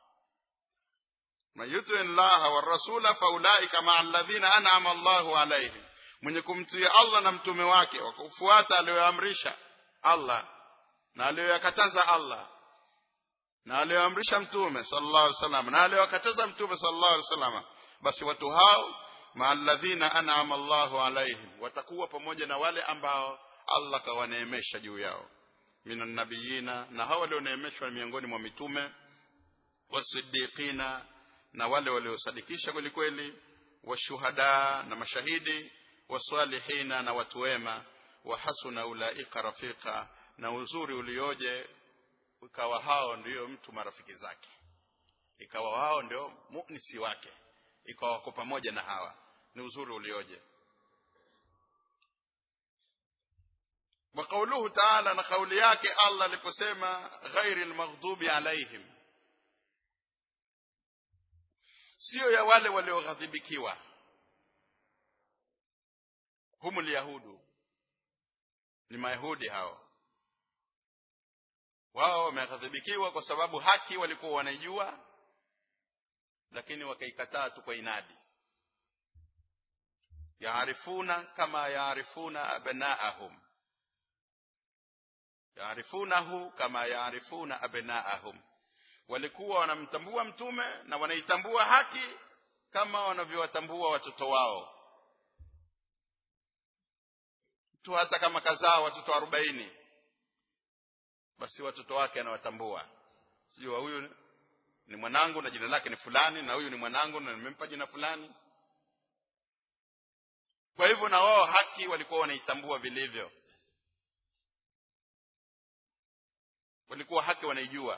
man yuti llaha wa rasula faulaika ma alladhina an'ama Allahu alaihim mwenye kumtii Allah na mtume wake wakufuata aliyoamrisha Allah na aliyoyakataza Allah na aliyoamrisha mtume sallallahu alaihi wasallam na aliyokataza mtume sallallahu alaihi wasallam basi watu hao maalladhina an'ama Allahu alaihim watakuwa pamoja na wale ambao Allah kawaneemesha juu yao minan nabiyina na hao walioneemeshwa miongoni mwa mitume wasiddiqina na wale waliosadikisha kweli kweli washuhada na mashahidi wasalihina na watu wema wa hasuna ulaika rafika na uzuri ulioje ikawa hao ndiyo mtu marafiki zake ikawa hao ndio mu'nisi wake ikawa wako pamoja na hawa ni uzuri ulioje wa kauluhu ta'ala na kauli yake Allah aliposema ghairil maghdubi alaihim sio ya wale walioghadhibikiwa humul yahudu ni mayahudi hao wao wameghadhibikiwa kwa sababu haki walikuwa wanaijua lakini wakaikataa tu kwa inadi yaarifuna kama yaarifuna abnaahum yaarifunahu kama yaarifuna abnaahum walikuwa wanamtambua mtume na wanaitambua haki kama wanavyowatambua watoto wao tu hata kama kazaa watoto arobaini basi watoto wake anawatambua sijua huyu ni mwanangu na jina lake ni fulani na huyu ni mwanangu na nimempa jina fulani kwa hivyo na wao haki walikuwa wanaitambua vilivyo walikuwa haki wanaijua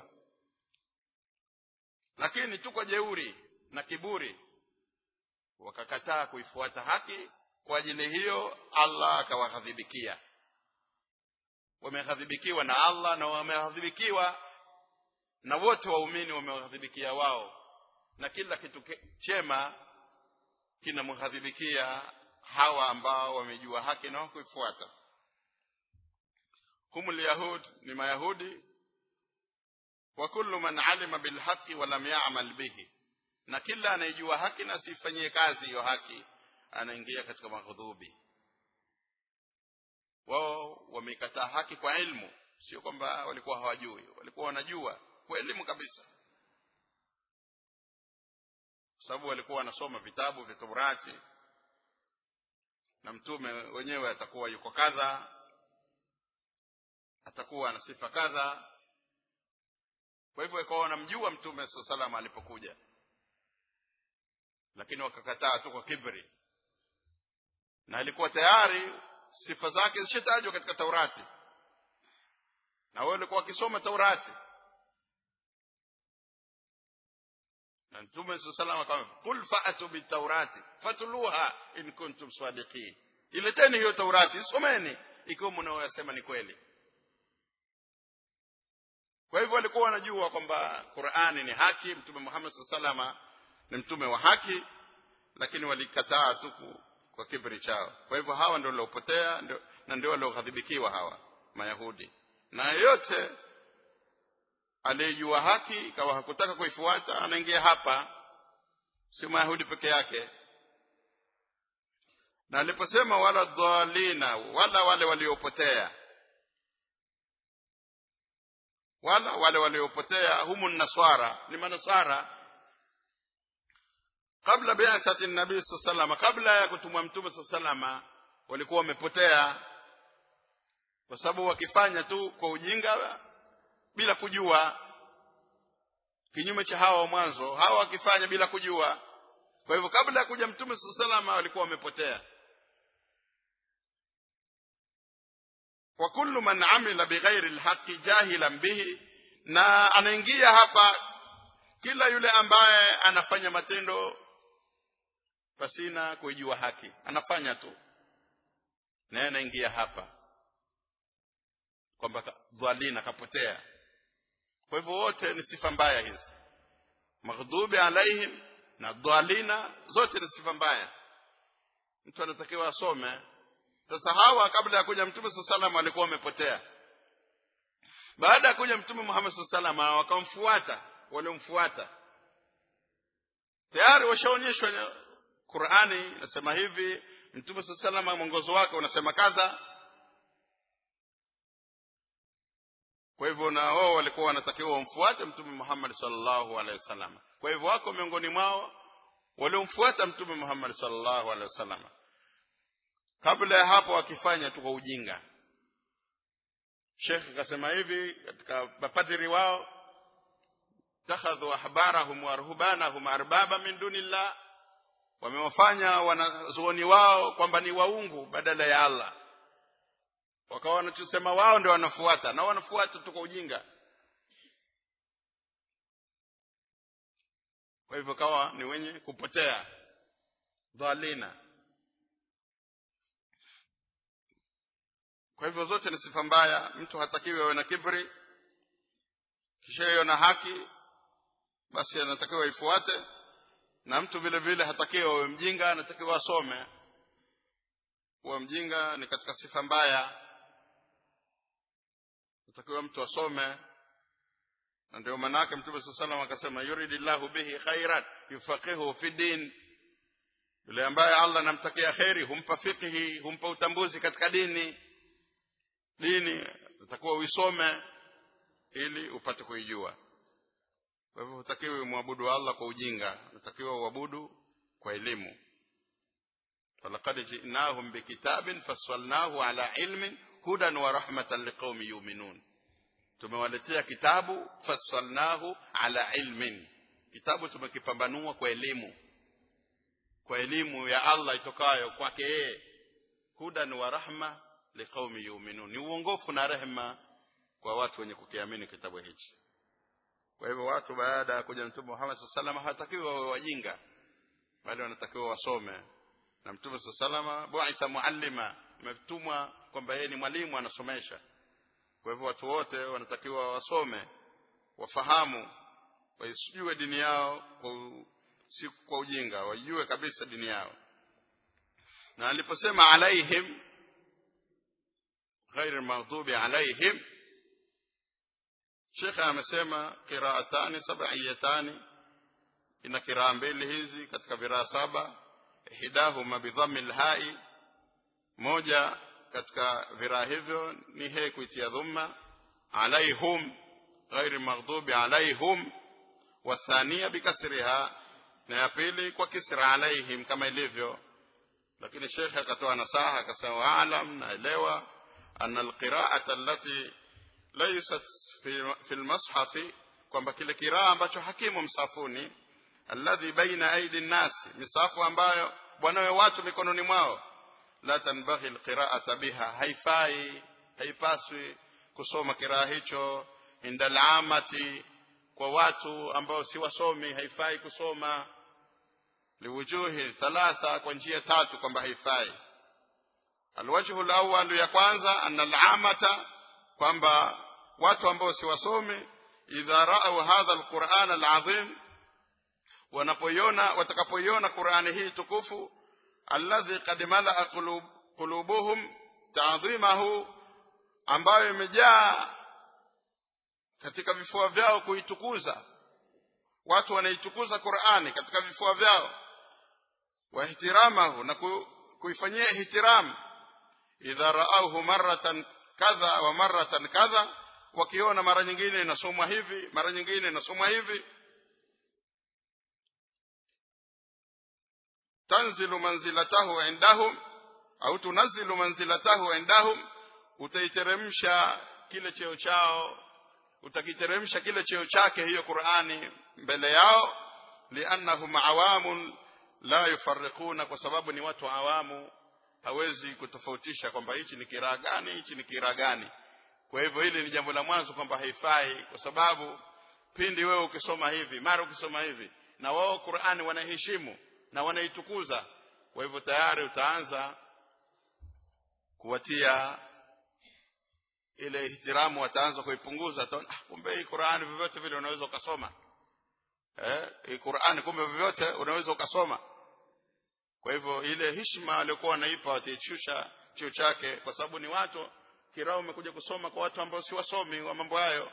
lakini tu kwa jeuri na kiburi wakakataa kuifuata haki kwa ajili hiyo Allah akawaghadhibikia wameghadhibikiwa na Allah na wameghadhibikiwa na wote waumini wameghadhibikia wao na kila kitu chema kinamghadhibikia hawa ambao wamejua haki na kuifuata humul yahud ni mayahudi wa kullu man alima bil haqqi wa lam ya'mal bihi na kila anayejua haki na asifanyie kazi hiyo haki anaingia katika maghudhubi wao wameikataa haki kwa ilmu sio kwamba walikuwa hawajui walikuwa wanajua kwa elimu kabisa sababu walikuwa wanasoma vitabu vya Taurati na mtume wenyewe atakuwa yuko kadha atakuwa na sifa kadha kwa hivyo ikawa wanamjua mtume sallam alipokuja lakini wakakataa tu kwa kibri na alikuwa tayari sifa zake zishatajwa katika Taurati na wao walikuwa wakisoma Taurati na mtume sallallahu alayhi wasallam qul fa'atu bitaurati fatuluha in kuntum sadiqin ileteni hiyo Taurati someni ikiwa mnaoyasema ni kweli kwa hivyo walikuwa wanajua kwamba Qur'ani ni haki mtume Muhammad sallallahu alayhi ni mtume wa haki lakini walikataa tu kwa kibri chao kwa hivyo hawa ndio waliopotea na ndio walioghadhibikiwa hawa mayahudi na yeyote aliyejua haki ikawa hakutaka kuifuata anaingia hapa si mayahudi peke yake na aliposema wala dhalina wala wale waliopotea wala wale waliopotea humu naswara ni manaswara kabla bi'athati nabii sallallahu kabla ya kutumwa mtume sallallahu walikuwa wamepotea kwa sababu wakifanya tu kwa ujinga bila kujua kinyume cha hawa wa mwanzo hawa wakifanya bila kujua kwa hivyo kabla ya kuja mtume sallallahu walikuwa wamepotea wa kullu man amila bighairi alhaqi jahilan bihi na anaingia hapa kila yule ambaye anafanya matendo pasina kuijua haki anafanya tu naye anaingia hapa kwamba dhalina kapotea kwa hivyo wote ni sifa mbaya hizi maghdubi alaihim na dhalina zote ni sifa mbaya mtu anatakiwa asome sasa hawa kabla ya kuja mtume saa salam walikuwa wamepotea baada ya kuja mtume muhammad saa salam wakamfuata waliomfuata tayari washaonyeshwa qurani inasema hivi mtume saa salama mwongozo wake unasema kadha kwa hivyo na wao walikuwa wanatakiwa wamfuate mtume muhammad sallallahu alaihi wasallam kwa hivyo wako miongoni mwao waliomfuata mtume muhammad sallallahu alaihi wasallam kabla ya hapo wakifanya tu kwa ujinga shekh akasema hivi katika mapadiri wao takhadhu ahbarahum wa ruhbanahum arbaba min dunillah wamewafanya wanazuoni wao kwamba ni waungu badala ya Allah wakawa wanachosema wao ndio wanafuata na wanafuata tu kwa ujinga kwa hivyo kawa ni wenye kupotea dhalina kwa hivyo zote ni sifa mbaya mtu hatakiwi awe na kibri kisha hiyo na haki basi anatakiwa ifuate na mtu vile vile hatakiwi awe mjinga anatakiwa asome kuwa mjinga ni katika sifa mbaya natakiwa mtu asome na ndio maana yake mtume saa salam akasema yuridillahu bihi khairan yufaqihu fi din yule ambaye allah anamtakia kheri humpa fiqhi humpa utambuzi katika dini dini utakuwa uisome ili upate kuijua kwa hivyo hutakiwi mwabudu allah kwa ujinga unatakiwa uabudu kwa elimu walaqad jinahum bikitabin fassalnahu ala ilmin hudan wa rahmatan liqaumi yuminun tumewaletea kitabu fassalnahu ala ilmin kitabu tumekipambanua kwa elimu kwa elimu ya allah itokayo kwake yeye hudan wa rahma liqaumi yuminun ni uongofu na rehema kwa watu wenye kukiamini kitabu hichi kwa hivyo watu baada ya kuja mtume Muhammad sallallahu alaihi wasallam hawatakiwi wawe wajinga bali wanatakiwa wasome na mtume sallallahu alaihi wasallam bu'itha muallima ametumwa kwamba yeye ni mwalimu anasomesha kwa hivyo watu wote wanatakiwa wasome wafahamu waijue dini yao kwa si kwa ujinga waijue kabisa dini yao na aliposema alaihim ghairi maghdubi alaihim shekhe amesema qiraatani sab'iyatani ina kiraa mbili hizi katika viraa saba ihdahuma bidhammi lhai moja katika viraa hivyo ni he kuitia dhumma alaihum ghairi maghdubi alaihum wathania bikasriha na ya pili kwa kisra alaihim kama ilivyo lakini shekhe akatoa nasaha akasema waalam naelewa anna alqiraata allati laysat fi almashafi kwamba kile kiraa ambacho hakimu msafuni alladhi baina aidi nnasi misafu ambayo bwanawe watu mikononi mwao la tanbaghi alqiraata biha haifai haipaswi kusoma kiraa hicho inda alamati kwa watu ambao si wasomi haifai kusoma liwujuhi thalatha kwa njia tatu kwamba haifai alwajhu alawwal ya kwanza anna alamata kwamba watu ambao si wasomi idha ra'u hadha alquran alazim wanapoiona watakapoiona qurani hii tukufu alladhi qad malaa qulub, qulubuhum ta'dhimahu ambayo imejaa katika vifua vyao kuitukuza watu wanaitukuza Qur'ani katika vifua vyao wa ihtiramahu na kuifanyia ihtiram idha ra'awhu marratan kadha wa marratan kadha wakiona mara nyingine inasomwa hivi mara nyingine inasomwa hivi tanzilu manzilatahu indahum au tunazilu manzilatahu indahum utaiteremsha kile cheo chao utakiteremsha kile cheo chake hiyo Qur'ani mbele yao liannahum awamun la yufarriquna kwa sababu ni watu awamu hawezi kutofautisha kwamba hichi ni kiraa gani hichi ni kiraa gani kwa hivyo hili ni jambo la mwanzo kwamba haifai kwa sababu pindi wewe ukisoma hivi mara ukisoma hivi na wao Qur'ani wanaheshimu na wanaitukuza kwa hivyo tayari utaanza kuwatia ile ihtiramu wataanza kuipunguza ah, kumbe hii Qur'ani vyovyote vile unaweza ukasoma eh hii Qur'ani kumbe vyovyote unaweza ukasoma kwa hivyo ile heshima waliokuwa wanaipa wataishusha chio chake kwa sababu ni watu kirao umekuja kusoma kwa watu ambao si wasomi wa mambo hayo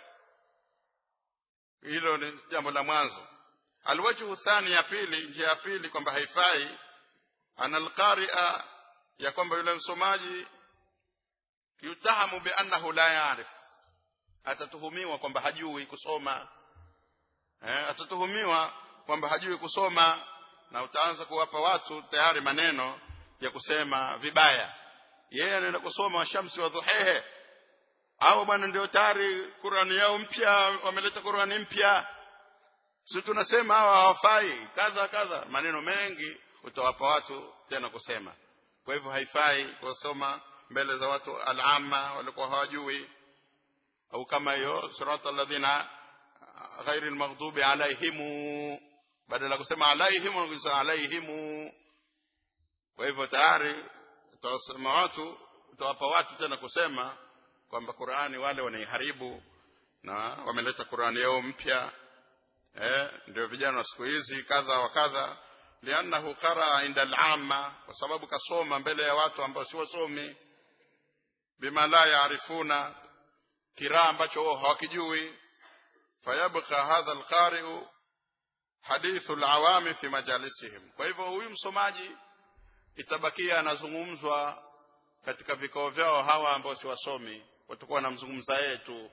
hilo ni jambo la mwanzo alwajhu thani ya pili njia ya pili kwamba haifai ana alqari'a ya kwamba yule msomaji yutahamu bi annahu la yaarif atatuhumiwa kwamba hajui kusoma eh, atatuhumiwa kwamba hajui kusoma na utaanza kuwapa watu tayari maneno ya kusema vibaya yeye anaenda kusoma washamsi wa dhuhehe au bwana ndio tayari Qurani yao mpya wameleta Qurani mpya si tunasema hawa hawafai kadha kadha maneno mengi utawapa watu tena kusema kwa hivyo haifai kusoma mbele za watu alama walikuwa hawajui au kama hiyo surata alladhina ghairi almaghdubi alaihimu badala kusema alaihimu kusema alaihimu kwa hivyo tayari utawasema watu utawapa watu tena kusema kwamba Qur'ani wale wanaiharibu na wameleta Qur'ani yao mpya eh ndio vijana wa siku hizi kadha wa kadha liannahu qara inda al-amma kwa sababu kasoma mbele ya watu ambao si wasomi bima la yaarifuna kiraa ambacho wao hawakijui fayabqa hadha al-qari'u hadithu al-awami fi majalisihim kwa hivyo huyu msomaji itabakia anazungumzwa katika vikao vyao hawa ambao si wasomi watakuwa wanamzungumza yeye tu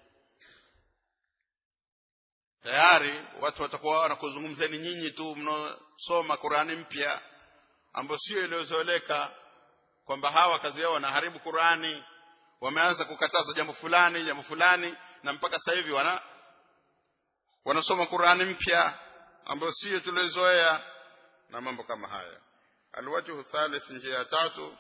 tayari watu watakuwa wanakuzungumzeni nyinyi tu mnaosoma Qurani mpya ambayo sio iliyozoeleka kwamba hawa kazi yao wanaharibu Qurani wameanza kukataza jambo fulani jambo fulani na mpaka sasa hivi wana wanasoma Qurani mpya ambayo sio tuliozoea na mambo kama haya alwajhu thalith njia tatu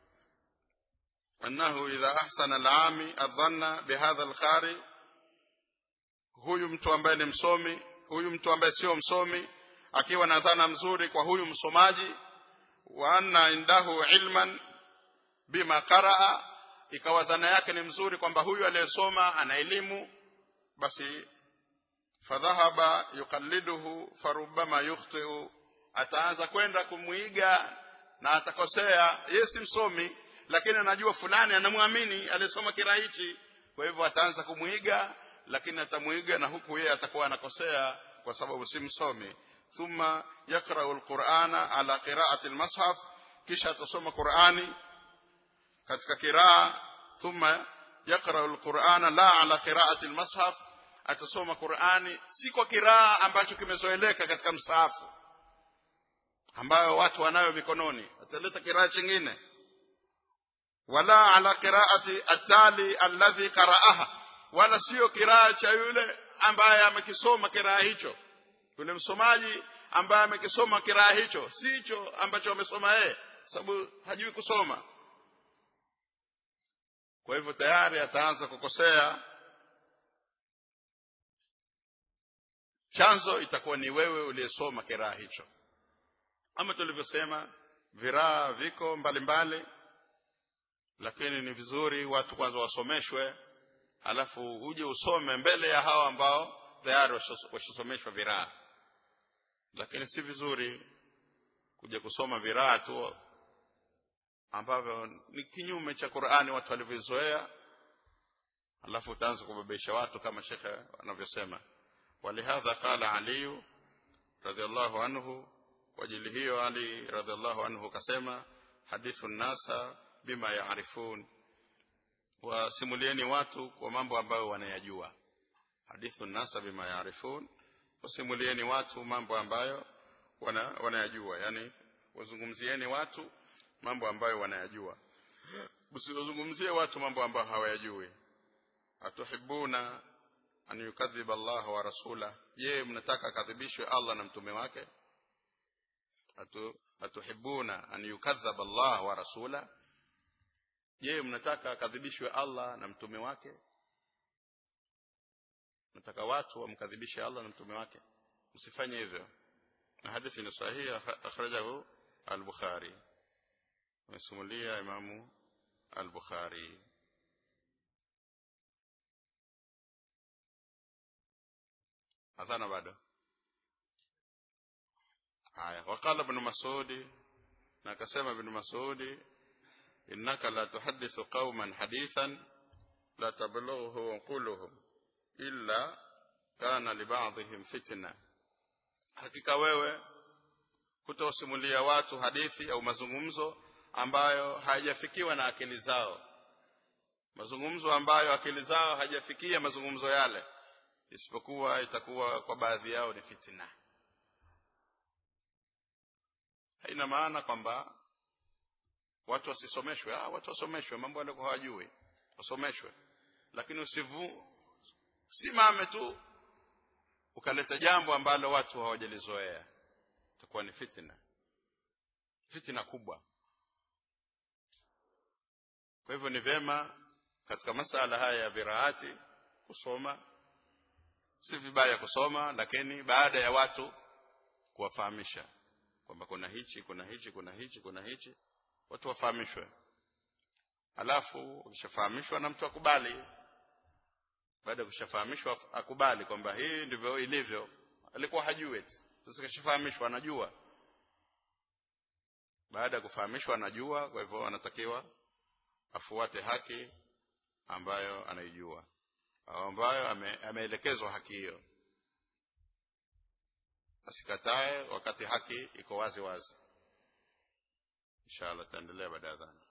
أنه إذا أحسن العامي الظن بهذا القارئ huyu mtu ambaye ni msomi huyu mtu ambaye sio msomi akiwa na dhana mzuri kwa huyu msomaji wa anna indahu ilman bima qaraa ikawa dhana yake ni mzuri kwamba huyu aliyesoma ana elimu basi fadhahaba yuqalliduhu farubama yukhtiu ataanza kwenda kumwiga na atakosea yeye si msomi lakini anajua fulani anamwamini aliyesoma kira hichi kwa hivyo ataanza kumwiga lakini atamuiga na huku yeye atakuwa anakosea kwa sababu si msomi thumma yakrau alqur'ana ala qira'ati almushaf kisha atasoma Qur'ani katika kiraa thumma yakrau alqur'ana la ala qira'ati almushaf atasoma Qur'ani si kwa kiraa ambacho kimezoeleka katika msahafu ambayo watu wanayo mikononi ataleta kiraa chingine wala ala qira'ati atali alladhi qara'aha wala sio kiraa cha yule ambaye amekisoma kiraa hicho yule msomaji ambaye amekisoma kiraa hicho si hicho ambacho amesoma yeye sababu hajui kusoma kwa hivyo tayari ataanza kukosea chanzo itakuwa ni wewe uliyesoma kiraa hicho ama tulivyosema viraa viko mbalimbali mbali, lakini ni vizuri watu kwanza wasomeshwe alafu uje usome mbele ya hawa ambao tayari washasomeshwa viraa lakini si vizuri kuja kusoma viraa tu ambavyo ni kinyume cha Qur'ani watu walivyozoea alafu utaanza kubabisha watu kama shekhe anavyosema walihadha qala ali radhiallahu anhu kwa ajili hiyo ali radhiallahu anhu kasema hadithu nasa bima yaarifun wasimulieni watu kwa mambo ambayo wanayajua hadithu nasa bima yaarifun wasimulieni watu mambo ambayo wana, wanayajua yani wazungumzieni watu mambo ambayo wanayajua msiwazungumzie watu mambo ambayo hawayajui atuhibuna an yukadhiba Allah wa rasula je mnataka kadhibishwe Allah na mtume wake atu atuhibuna an yukadhaba Allah wa rasula je mnataka akadhibishwe Allah na mtume wake nataka watu wamkadhibishe Allah na mtume wake msifanye hivyo na hadithi ni sahihi akhrajahu al-Bukhari amesimulia imamu al-Bukhari adhana bado haya waqala ibn mas'ud na akasema ibn mas'ud innaka la tuhaddithu qauman hadithan la tablughu uquluhum illa kana liba'dihim fitna hakika wewe kutosimulia watu hadithi au mazungumzo ambayo hayajafikiwa na akili zao mazungumzo ambayo akili zao hajafikia mazungumzo yale isipokuwa itakuwa kwa baadhi yao ni fitina haina maana kwamba watu wasisomeshwe ah watu wasomeshwe mambo yale hawajui wasomeshwe lakini usivu simame tu ukaleta jambo ambalo watu hawajalizoea itakuwa ni fitina fitina kubwa kwa hivyo ni vema katika masala haya ya viraati kusoma si vibaya kusoma lakini baada ya watu kuwafahamisha kwamba kuna hichi kuna hichi kuna hichi kuna hichi watu wafahamishwe alafu ukishafahamishwa na mtu akubali baada ya kushafahamishwa akubali kwamba hii ndivyo ilivyo alikuwa hajui eti sasa kishafahamishwa anajua baada ya kufahamishwa anajua kwa hivyo anatakiwa afuate haki ambayo anaijua au ambayo ame, ameelekezwa haki hiyo asikatae wakati haki iko wazi wazi inshallah taendelea baada ya dhana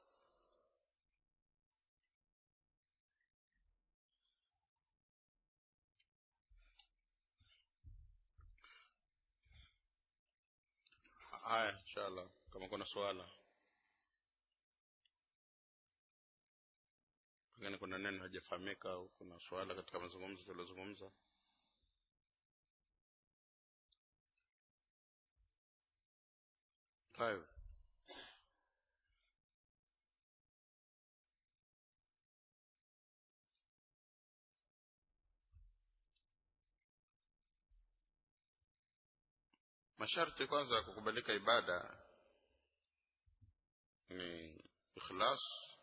haya inshallah kama kuna swala pengine kuna neno hajafahamika au kuna swala katika mazungumzo tuliozungumza طيب masharti kwanza ya kukubalika ibada ni ikhlas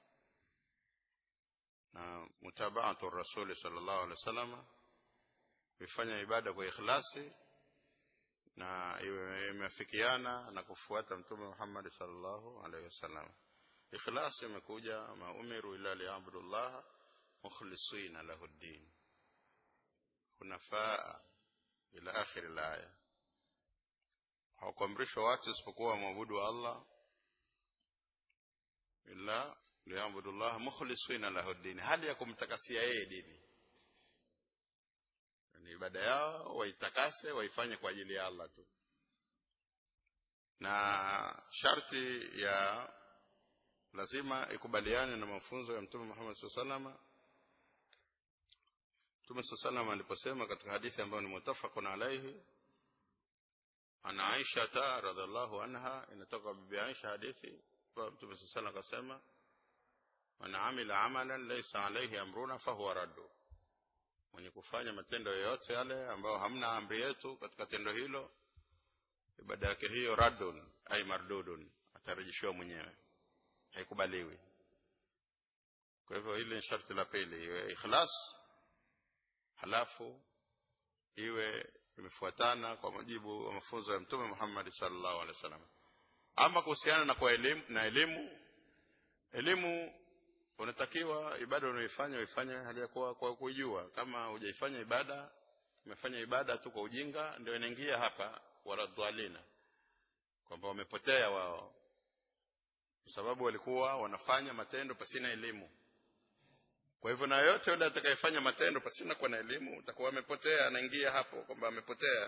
na mutabaatu rasuli sallallahu alaihi wasallam kuifanya ibada kwa ikhlasi na imeafikiana na kufuata mtume Muhammad sallallahu alaihi wasallam ikhlas imekuja maumiru ila liabdullah mukhlisina lahu din hunafaa ila akhir alaya hawakuamrishwa watu isipokuwa wamwabudu Allah ila liabdullah mukhlisina lahu din hali ya kumtakasia yeye dini ni ibada yao waitakase waifanye kwa ajili ya Allah tu na sharti ya lazima ikubaliane na mafunzo ya mtume Muhammad SAW Mtume SAW aliposema katika hadithi ambayo ni mutafaqun alaihi ana Aisha ta radhiallahu anha inatoka bibi Aisha hadithi kwa Mtume SAW akasema man amila amalan laysa alayhi amruna fahuwa raddu mwenye kufanya matendo yoyote yale ambayo hamna amri yetu katika tendo hilo ibada yake hiyo raddun ay mardudun atarejeshiwa mwenyewe haikubaliwi kwa hivyo hili ni sharti la pili iwe ikhlas halafu iwe imefuatana kwa mujibu wa mafunzo ya mtume Muhammad sallallahu alaihi wasallam ama kuhusiana na kwa elimu na elimu elimu unatakiwa ibada unayoifanya uifanye hali ya kuwa kwa kuijua kama hujaifanya ibada umefanya ibada tu kwa ujinga ndio inaingia hapa wala dhalina kwamba wamepotea wao kwa sababu walikuwa wanafanya matendo pasina elimu kwa hivyo na yote yule atakayefanya matendo pasina kuwa na elimu utakuwa amepotea anaingia hapo kwamba amepotea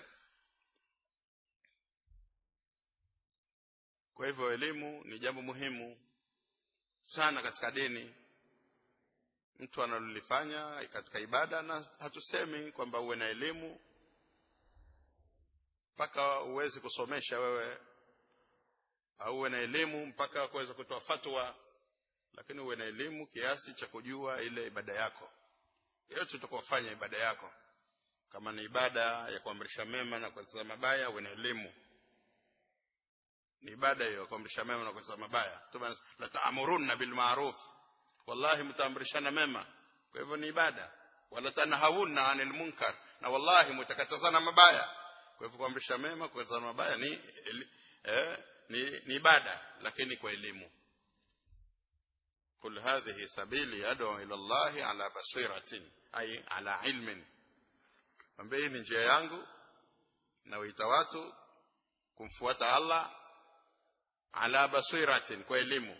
kwa hivyo elimu ni jambo muhimu sana katika dini mtu analolifanya katika ibada na hatusemi kwamba uwe na elimu mpaka uweze kusomesha wewe au uwe na elimu mpaka kuweza kutoa fatwa lakini uwe na elimu kiasi cha kujua ile ibada yako yote utakofanya ibada yako kama ni ibada ya kuamrisha mema na kukataza mabaya uwe na elimu ni ibada hiyo kuamrisha mema na kukataza mabaya Mtume la ta'muruna bil ma'ruf wallahi mtaamrishana mema kwa hivyo ni ibada wala tanhauna anil munkar na wallahi mtakatazana mabaya kwa hivyo kuamrisha mema kukataza mabaya ni eh, ni, ni ibada lakini kwa elimu قل هذه سبيلي أدعو إلى الله على بصيرة أي على علم ambie ni njia yangu na waita watu kumfuata Allah ala basiratin kwa elimu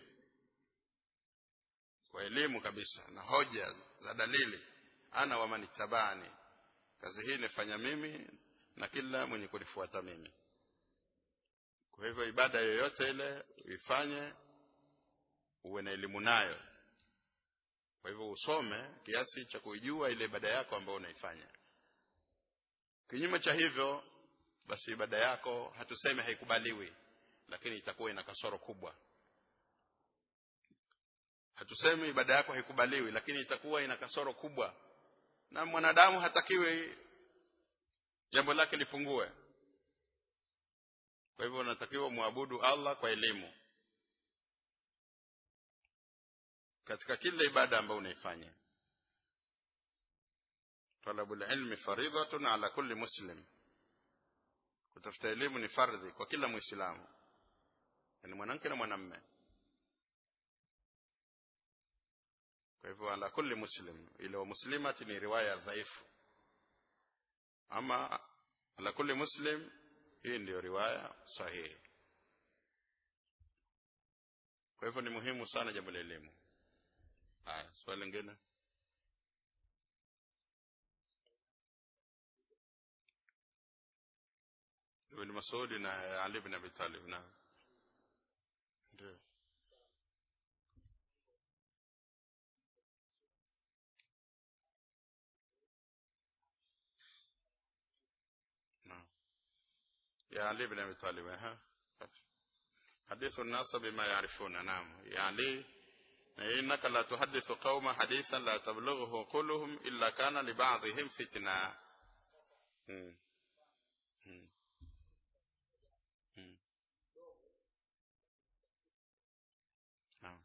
kwa elimu kabisa na hoja za dalili ana wa manitabani kazi hii nifanya mimi na kila mwenye kunifuata mimi kwa hivyo ibada yoyote ile uifanye uwe na elimu nayo kwa hivyo usome kiasi cha kuijua ile ibada yako ambayo unaifanya kinyume cha hivyo basi ibada yako hatuseme haikubaliwi lakini itakuwa ina kasoro kubwa hatusemi ibada yako haikubaliwi lakini itakuwa ina kasoro kubwa na mwanadamu hatakiwi jambo lake lipungue kwa hivyo unatakiwa muabudu Allah kwa elimu katika kila ibada ambayo unaifanya talabul ilmi faridhatun ala kulli muslim kutafuta elimu ni fardhi kwa kila muislamu yani mwanamke na mwanamme kwa hivyo ala kulli muslim ile wa muslimati ni riwaya dhaifu ama ala kulli muslim hii ndiyo riwaya sahihi kwa hivyo ni muhimu sana jambo la elimu haya swali lingine ibn Mas'ud na Ali ibn Abi Talib na ndio يا علي بن ابي طالب ها حديث الناس بما يعرفون نعم يا علي إنك لا تحدث قوم حديثا لا تبلغه كلهم إلا كان لبعضهم فتنة مم. مم. مم. نعم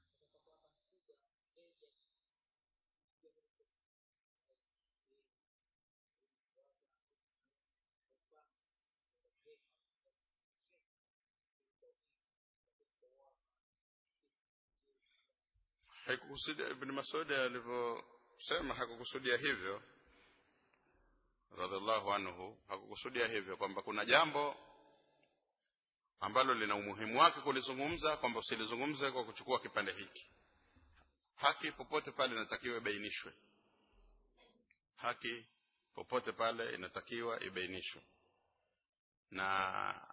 haikukusudia ibn Mas'ud alivyosema hakukusudia hivyo radhiallahu anhu hakukusudia hivyo kwamba kuna jambo ambalo lina umuhimu wake kulizungumza kwamba usilizungumze kwa kuchukua kipande hiki haki popote pale inatakiwa ibainishwe haki popote pale inatakiwa ibainishwe na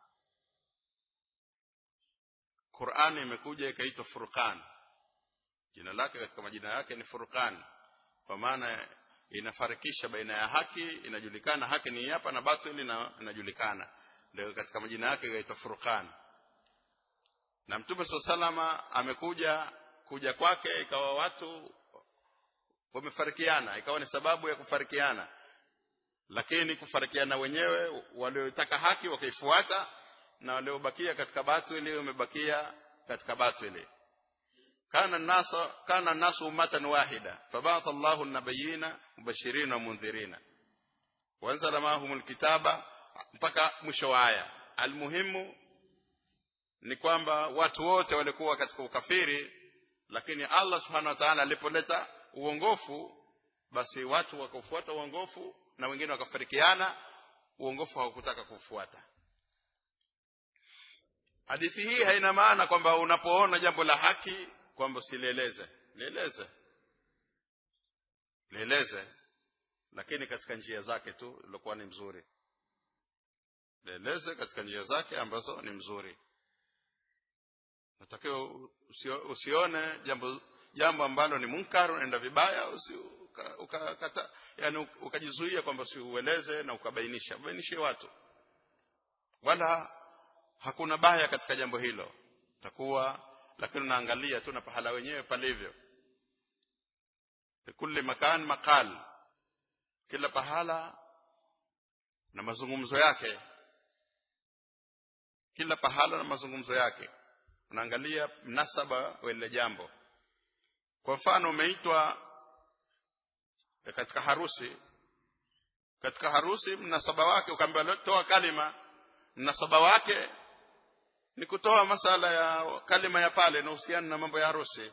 Qur'ani imekuja ikaitwa Furqan jina lake katika majina yake ni Furqan kwa maana inafarikisha baina ya haki inajulikana haki ni hapa na batili na inajulikana ndio katika majina yake inaitwa Furqan na Mtume salama amekuja kuja kwake ikawa watu wamefarikiana ikawa ni sababu ya kufarikiana lakini kufarikiana wenyewe waliotaka haki wakaifuata na waliobakia katika batili wamebakia katika batili كان الناس كان الناس أمة واحدة فبعث الله النبيين مبشرين ومنذرين وانزل معهم الكتاب mpaka mwisho wa aya almuhimu ni kwamba watu wote walikuwa katika ukafiri lakini Allah subhanahu wa ta'ala alipoleta uongofu basi watu wakafuata uongofu na wengine wakafarikiana uongofu hawakutaka kufuata hadithi hii haina maana kwamba unapoona jambo la haki kwamba usilieleze lieleze lieleze lakini katika njia zake tu ilikuwa ni mzuri lieleze katika njia zake ambazo ni mzuri natakiwa usio, usione jambo jambo ambalo ni munkar unaenda vibaya usi, uka, uka, kata, yani ukajizuia kwamba usiueleze na ukabainisha bainishe watu wala hakuna baya katika jambo hilo takuwa lakini unaangalia tu na pahala wenyewe palivyo kulli makan maqal kila pahala na mazungumzo yake kila pahala na mazungumzo yake unaangalia mnasaba wa ile jambo kwa mfano umeitwa katika harusi katika harusi mnasaba wake ukaambiwa toa kalima mnasaba wake ni kutoa masala ya kalima ya pale inahusiana na mambo ya harusi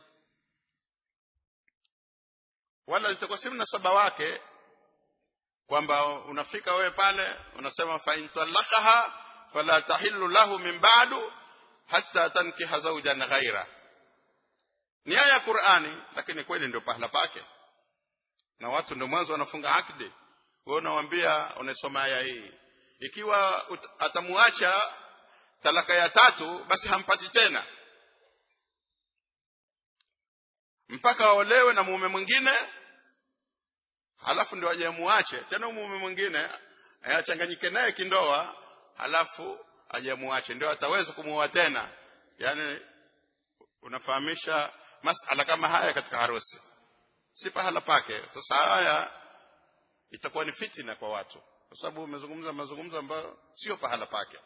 wala zitakuwa si mnasaba wake kwamba unafika wewe pale unasema fa in talaqaha fala tahillu lahu min ba'du hatta tankiha zawjan ghaira ni aya ya Qur'ani lakini kweli ndio pahala pake na watu ndio mwanzo wanafunga akdi wewe unawaambia unasoma aya hii ikiwa atamuacha talaka ya tatu basi hampati tena mpaka aolewe na mume mwingine halafu ndio aje muache tena mume mwingine achanganyike naye kindoa halafu aje muache ndio ataweza kumuoa tena yani unafahamisha masala kama haya katika harusi si pahala pake sasa haya itakuwa ni fitina kwa watu kwa sababu umezungumza mazungumzo ambayo sio pahala pake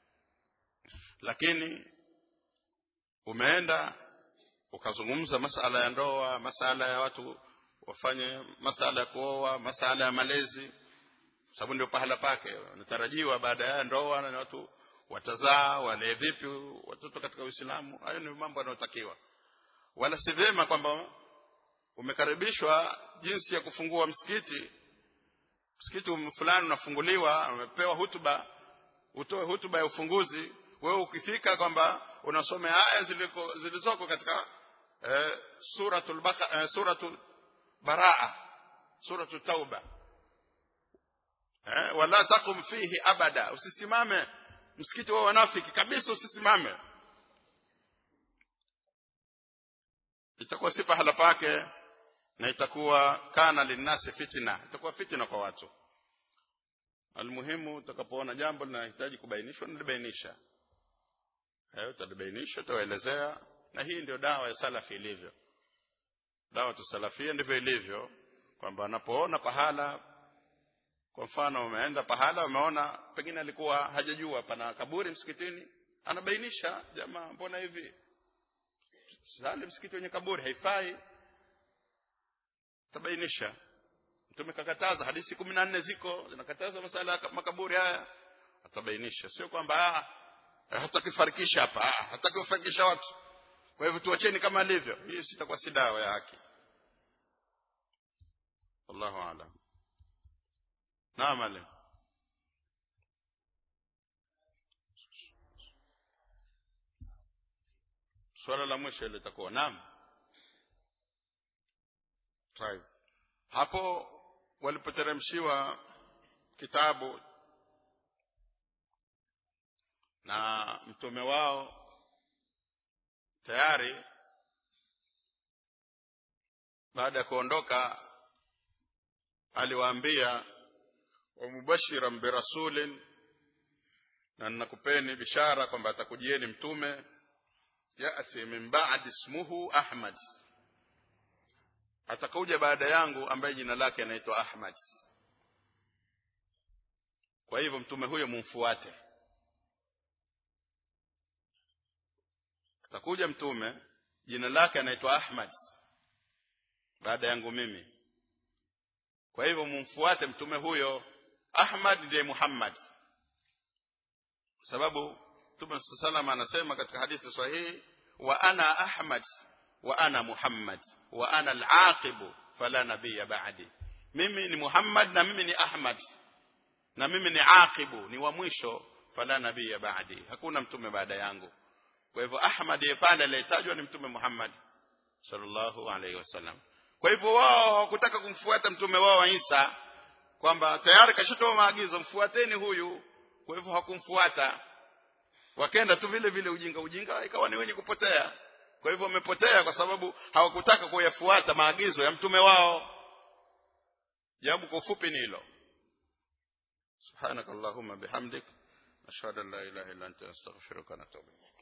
lakini umeenda ukazungumza masala ya ndoa masala ya watu wafanye masala ya kuoa masala ya malezi sababu ndio pahala pake natarajiwa baada ya ndoa na watu watazaa walee vipi watoto katika Uislamu hayo ni mambo yanayotakiwa wala si vyema kwamba umekaribishwa jinsi ya kufungua msikiti msikiti fulani unafunguliwa umepewa hutuba utoe hutuba ya ufunguzi wewe ukifika kwamba unasoma aya ziliko zilizoko katika eh, suratul baka, eh, suratul baraa suratul tauba eh, wala takum fihi abada usisimame msikiti wa wanafiki kabisa usisimame itakuwa si pahala pake na itakuwa kana linnasi fitna itakuwa fitna kwa watu almuhimu utakapoona jambo linahitaji kubainishwa nalibainisha hayo utalibainisha utawaelezea na hii ndio dawa ya salafi ilivyo dawa tusalafia ndivyo ilivyo kwamba anapoona pahala kwa mfano umeenda pahala umeona pengine alikuwa hajajua pana kaburi msikitini anabainisha jamaa mbona hivi sali msikiti wenye kaburi haifai tabainisha mtume kakataza hadithi kumi na nne ziko zinakataza masala ya makaburi haya atabainisha sio kwamba hatakifarikisha hapa hatakifarikisha watu kwa hivyo tuacheni kama alivyo hii sitakuwa si dawa ya haki wallahu aalam naam ale swala la mwisho litakuwa naam طيب hapo walipoteremshiwa kitabu na mtume wao tayari baada ya kuondoka aliwaambia wamubashiran birasulin na nakupeni bishara kwamba atakujieni mtume yati min ba'di ismuhu ahmad atakuja baada yangu ambaye jina lake anaitwa ahmad kwa hivyo mtume huyo mumfuate atakuja mtume jina lake anaitwa ahmad baada yangu mimi kwa hivyo mumfuate mtume huyo ahmad ndiye muhammad sababu mtume salama anasema katika hadithi sahihi wa ana ahmad wa ana muhammad wa ana al-aqibu fala nabiyya ba'di mimi ni muhammad na mimi ni ahmad na mimi ni aqibu ni wa mwisho fala nabiyya ba'di hakuna mtume baada yangu kwa hivyo ahmad yepanda aliyetajwa ni mtume muhammad sallallahu alaihi wasallam kwa hivyo wao hawakutaka kumfuata mtume wao wa Isa kwamba tayari kashatoa maagizo mfuateni huyu kwa hivyo hakumfuata wakenda tu vile vile ujinga ujinga ikawa ni wenye kupotea kwa hivyo wamepotea kwa sababu hawakutaka kuyafuata maagizo ya mtume wao jawabu kwa ufupi ni hilo subhanakallahumma bihamdik ashhadu an la ilaha illa anta astaghfiruka wa atubu